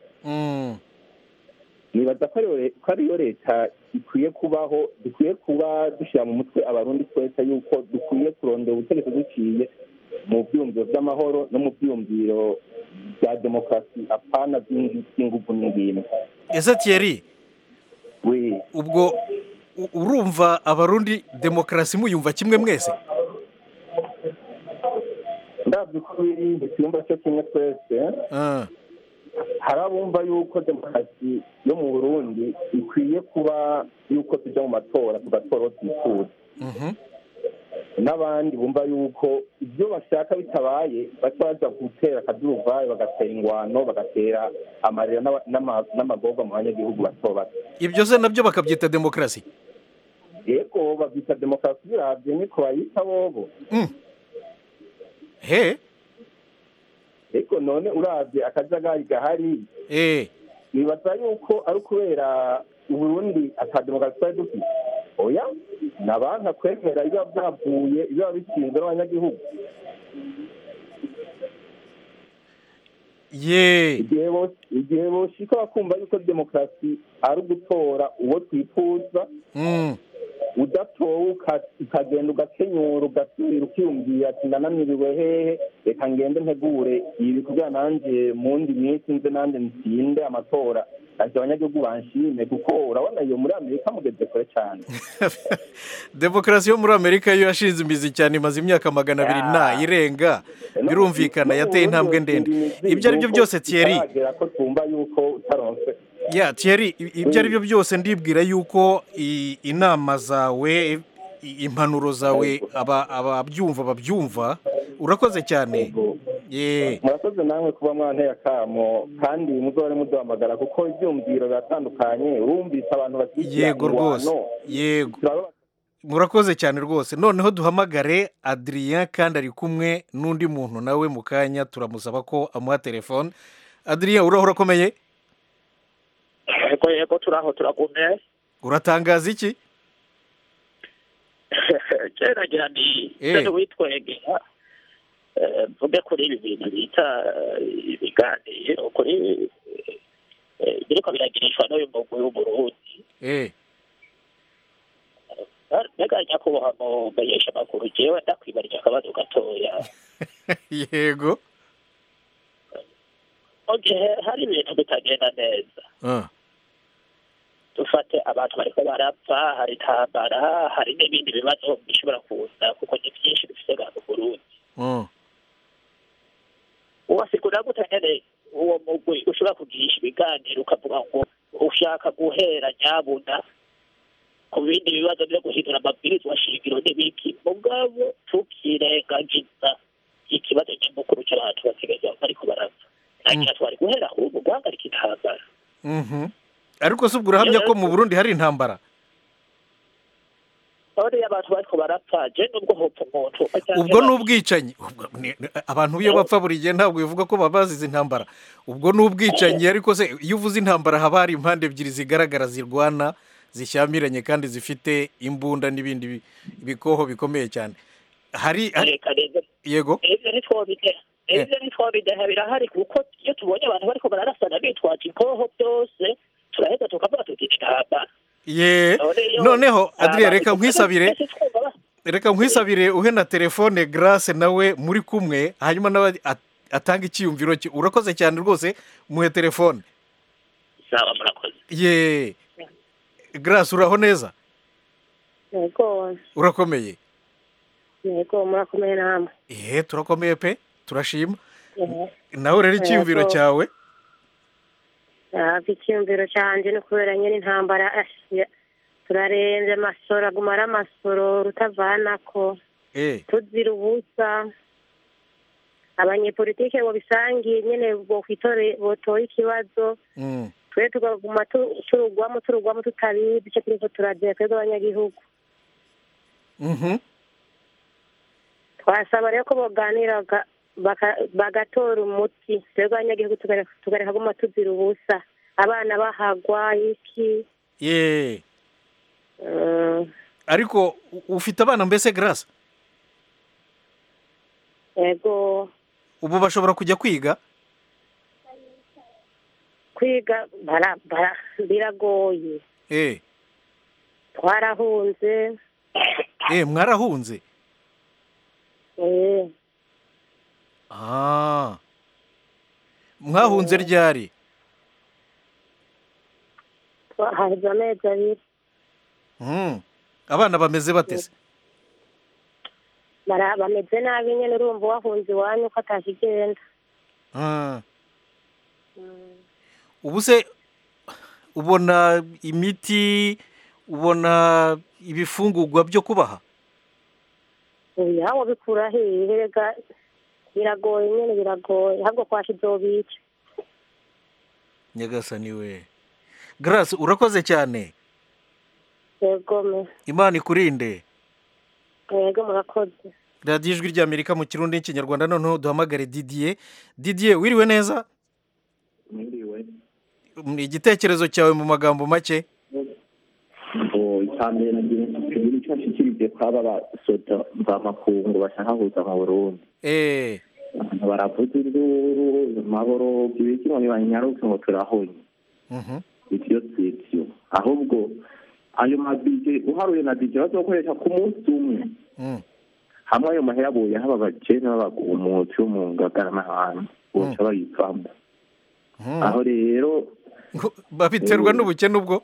nibaza ko ariyo leta ikwiye kubaho dukwiye kuba dushyira mu mutwe abarundi twese yuko dukwiye kurondera ubutegetsi duciye mu byumviro by'amahoro no mu byumviro bya demokarasi apana by'ingufu n'ingimbi ese thierry ubwo urumva abarundi demokarasi muyumva kimwe mwese ndabyo ko biri ntitwumva cyo kimwe twese hari abumva yuko demokarasi yo mu burundi ikwiye kuba yuko tujya mu matora tugatora aho twifuza n'abandi bumva yuko ibyo bashaka bitabaye baca baja gutera akaduruvayo bagatera ingwano bagatera amarira n'aba- n'ama- n'amagorwa mu banyagihugu bato bato ibyo se nabyo bakabyita demokarasi yego babyita demokarasi biravye niko bayita bobo he ariko none uravye akajagari gahari eh nibaza yuko ari ukubera uburundi ata demokarasi twari dufite oya ni abantu kwemera biba byavuye biba bishinzwe n'abanyagihugu ye igihe bo- igihe boshika bakumva yuko demokarasi ari ugutora uwo twifuza Mm. udatowe uka- ukagenda ugakenyura ugasubira ukiyumvira ati ndananiriwe hehe reka ngende ntegure ibi kugira nanje mu ndi minsi nze nanje nsinde amatora ati abanyagihugu banshime kuko urabona iyo muri amerika mugeze kure cyane demokarasi yo muri amerika yo yashinze imizi cyane imaze imyaka magana abiri na irenga birumvikana yateye intambwe ndende ibyo ari byo byose thierry Bitaragera ko twumva yuko utaronse ya thierry i- ibyo ari byo byose ndibwira yuko i- inama zawe i- impanuro zawe aba- ababyumva babyumva urakoze cyane ye murakoze namwe kuba mwanteye akamo kandi muzore muduhamagara kuko ibyumviro biratandukanye wumvise abantu bashyigikira yego rwose ingwano. yego Turabona- murakoze cyane rwose noneho duhamagare adrien kandi ari kumwe n'undi muntu nawe mu kanya turamusaba ko amuha telefone adrien uraho urakomeye yego yego turaho turagumye uratangaza iki keragira ni Eh. sene witwegera eh, mvuge kuri ibi bintu bita eh, ibiganiro kuri eh, biriko biragirishwa n'uyu mugwi w'uburundi eh mbega nyakubahwa mu menyesha amakuru jewe ndakwibarira akabazo gatoya yego mu gihe hari ibintu bitagenda neza Ah, dufate abantu bariko barapfa hari intambara hari n'ibindi bibazo bishobora kuza kuko ni byinshi bifite ga mu burundi mm. wasigura gute nyene uwo mugwi ushobora kugirisha ibiganiro ukavuga ngo ushaka guhera nyabuna ku bindi bibazo byo guhindura amabwirizwa shingiro n'ibiki mugabo tukirengagiza ikibazo nyamukuru cy'abantu basigaye bariko barapfa ntagira twari guhera ahubwo guhagarika intambara Mhm. ariko se ubwo urahamya ko mu burundi hari intambara none iyo abantu bariko barapfa je nubwo hopfa umuntu ubwo ni ubwicanyi Ubwo ni- ni- abantu iyo bapfa buri gihe ntabwo bivuga ko baba bazize intambara ubwo ni ubwicanyi ariko se iyo uvuze intambara haba hari impande ebyiri zigaragara zirwana zishyamiranye kandi zifite imbunda n'ibindi bi- bikoho bikomeye cyane hari hari- reka rero yego ivyo ntitwobideha ivyo ntitwobideha birahari kuko iyo tubonye abantu bariko bararasana bitwaje inkoho byose turaheza tukavuga tuti intambara ye None iyo- noneho adriya abantu reka twese nkwisabire twumva ba- reka nkwisabire uhe na telefone grace nawe muri kumwe hanyuma nawe at- atanga icyiyumviro cye urakoze cyane rwose muhe telefone sawa murakoze ye grace uraho neza yego urakomeye yego murakomeye namwe ihe turakomeye pe turashima Ehe. nawe rero icyiyumviro Yego. cyawe hafi icyiyumviro cyanjye ni ukubera nyine intambara ashiya turarenze amasoro aguma ari amasoro rutavanako eh tuzira ubusa abanyepolitike ngo bisangiye nyine bokwitore botoye ikibazo mm. twe tukaguma tu- turugwamo turugwamo tutabizi icyo turiko turagira twebwe abanyagihugu mhm twasaba rero ko boganiraga baka- bagatora umuti twebwe abanyagihugu tukareka tukareka guma tuzira ubusa abana bahagwa iki ye mm, ariko u- ufite abana mbese grace yego ubu bashobora kujya kwiga kwiga bara- bara- biragoye eh twarahunze eh mwarahunze eh, ah mwahunze ryari twahaheze amezi abiri mm. abana bameze bate se bara- bameze nabi nyine urumva wahunze iwanyu ko atakigenda Ah. ubu se ubona imiti ubona ibifungurwa byo kubaha oya wabikura hehe rega biragoye nyene biragoye ahubwo kwasha izobica nyagasani we grace urakoze cyane yego me imana ikurinde yego murakoze radiyo ijwi ry'amerika mu kirundi n'ikinyarwanda noneho duhamagare didiye didiye wiriwe neza mwiriwe Mm, igitekerezo cyawe mu magambo make ngo icambere nagira tugira icyo nshikirije kwaba basoda mvamakungu bashaka kuza mu burundi eh abantu baravuza induru maborogo ibiki ngo nibanyaruke ngo turahonye mhm ivyo sivyo ahubwo ayo mabije uharuye na bije bazokoresha ku munsi umwe mm hamwe ayo mahera abuye haba abajene b'abagumutsi bo mu ngagara n'ahantu boca bayivamo mhm. aho rero babiterwa n'ubukene ubwo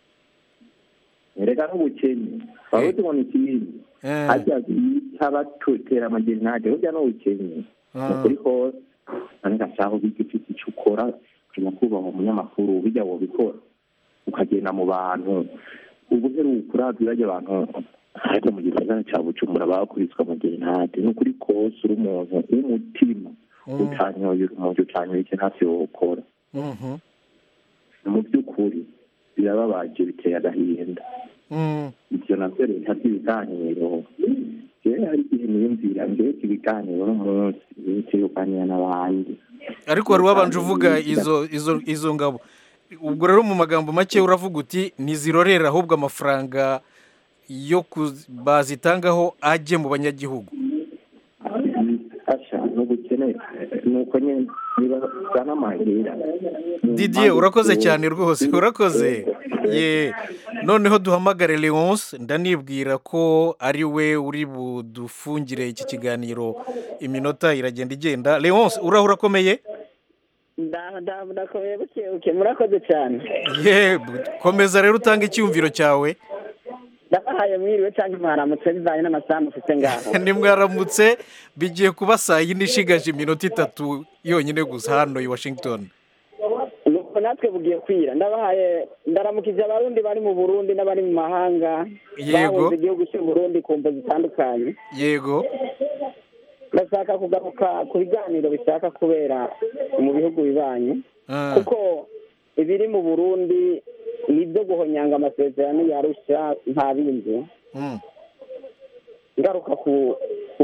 erega n'ubukene baba tubona ikibindi harya bita batutera amagerenade burya n'ubukene ni ukuri hose none gashaka ubiga ufite icyo ukora ukajya kubaha umunyamakuru bijya wabikora ukagenda mu bantu ubu uheruka uravye bajya abantu ariko mu gisagara ca bujumbura bakubiswe amagerenade ni ukuri kose uri umuntu w'umutima utanyoye urumogi utanyoye iki ntavyo wokora mhm mu by'ukuri birababaje biteye agahinda mm ivyo navyo leta vy'ibiganiro jewe hari igihe niyumvira mbega ibiganiro n'umunsi leta yoganira n'abandi ariko wari wabanje uvuga izo izo izo ngabo ubwo rero mu magambo make uravuga uti ntizirorera ahubwo amafaranga yo kuz- bazitangaho ajye mu banyagihugu asha n'ubukene nuko nyene nibazana amahera didiye urakoze cyane rwose urakoze ye noneho duhamagare leonce ndanibwira ko ari we uri budufungire iki kiganiro iminota iragenda igenda leonce uraho urakomeye ndakomeye buke buke murakoze cyane ye komeza rero utange icyumviro cyawe ndabahaye mwiriwe cyangwa mwaramutse bivanye n'amasaha mufite ngaho nimwaramutse bigiye kuba saa yine ishigaje iminota itatu yonyine gusa hano i washington nuko natwe bugiye kwira ndabahaye ndaramukije abarundi bari mu burundi n'abari mu mahanga Yego. bahunze igihugu cy'u burundi ku mvo zitandukanye yego ndashaka kugaruka ku biganiro bishaka kubera mu bihugu bibanyi Ah. kuko ibiri mu burundi ni ibyo guhonyanga amasezerano yarusha nta bindi Mm. ngaruka ku ku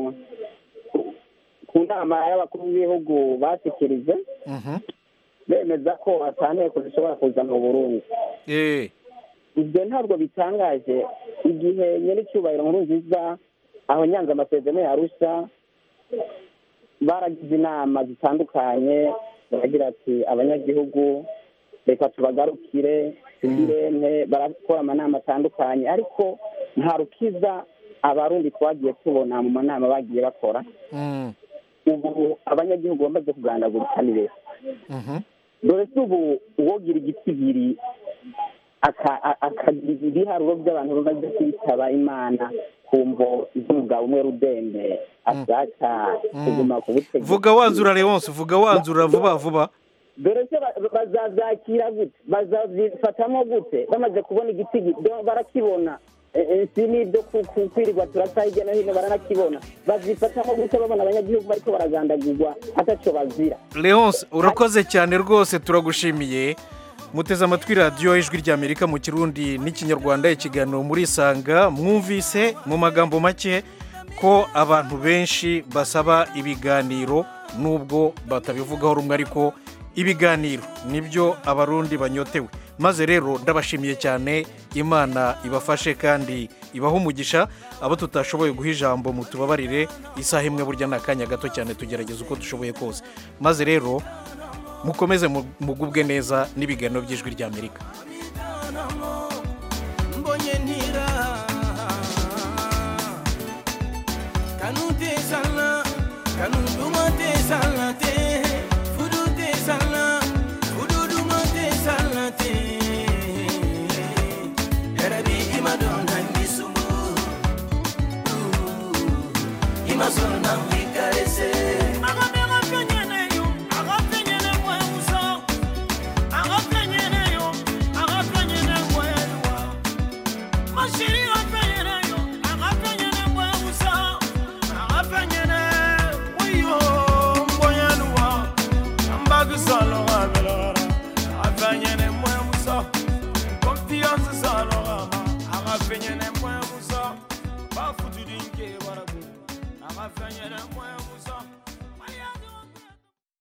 ku nama y'abakuru b'ibihugu bashyikirije Mhm. bemeza ko atanteko zishobora kuza mu burundi Eh. ibyo ntabwo bitangaje igihe nyir'icyubahiro nkuru nziza aho nyanza amasezerano yarusha baragize inama zitandukanye baragira ati abanyagihugu reka tubagarukire tugirente barakora amanama atandukanye ariko nta rukiza abarundi twagiye tubona mu manama bagiye bakora Mm. ubu abanyagihugu bamaze kugandagurika ni beza Mhm. dore se ubu uwogira igitigiri aka- a- akagira ibiharuro by'abantu bamaze kwitaba imana ku mvo z'umugabo umwe rudende ashaka kuguma ku butegetsi vuga wanzura leonce vuga wanzura vuba vuba dore se ba- bazabyakira gute bazabifatamo gute bamaze kubona igitigi do- barakibona Eh, eh, si n'ibyo ku- ku- kwirirwa turasa hirya no hino baranakibona bazifatamo gute babona abanyagihugu bariko baragandagurwa atacyo bazira leonce urakoze cyane rwose turagushimiye muteze amatwi radiyo ijwi ry'amerika mu kirundi n'ikinyarwanda ikiganiro muri isanga mwumvise mu magambo make ko abantu benshi basaba ibiganiro nubwo batabivugaho rumwe ariko ibiganiro nibyo abarundi banyotewe maze rero ndabashimiye cyane imana ibafashe kandi ibahe umugisha abo tutashoboye guha ijambo mutubabarire isaha imwe burya ni akanya gato cyane tugerageza uko dushoboye kose maze rero mukomeze mu- mugubwe neza n'ibiganiro by'ijwi ry'amerika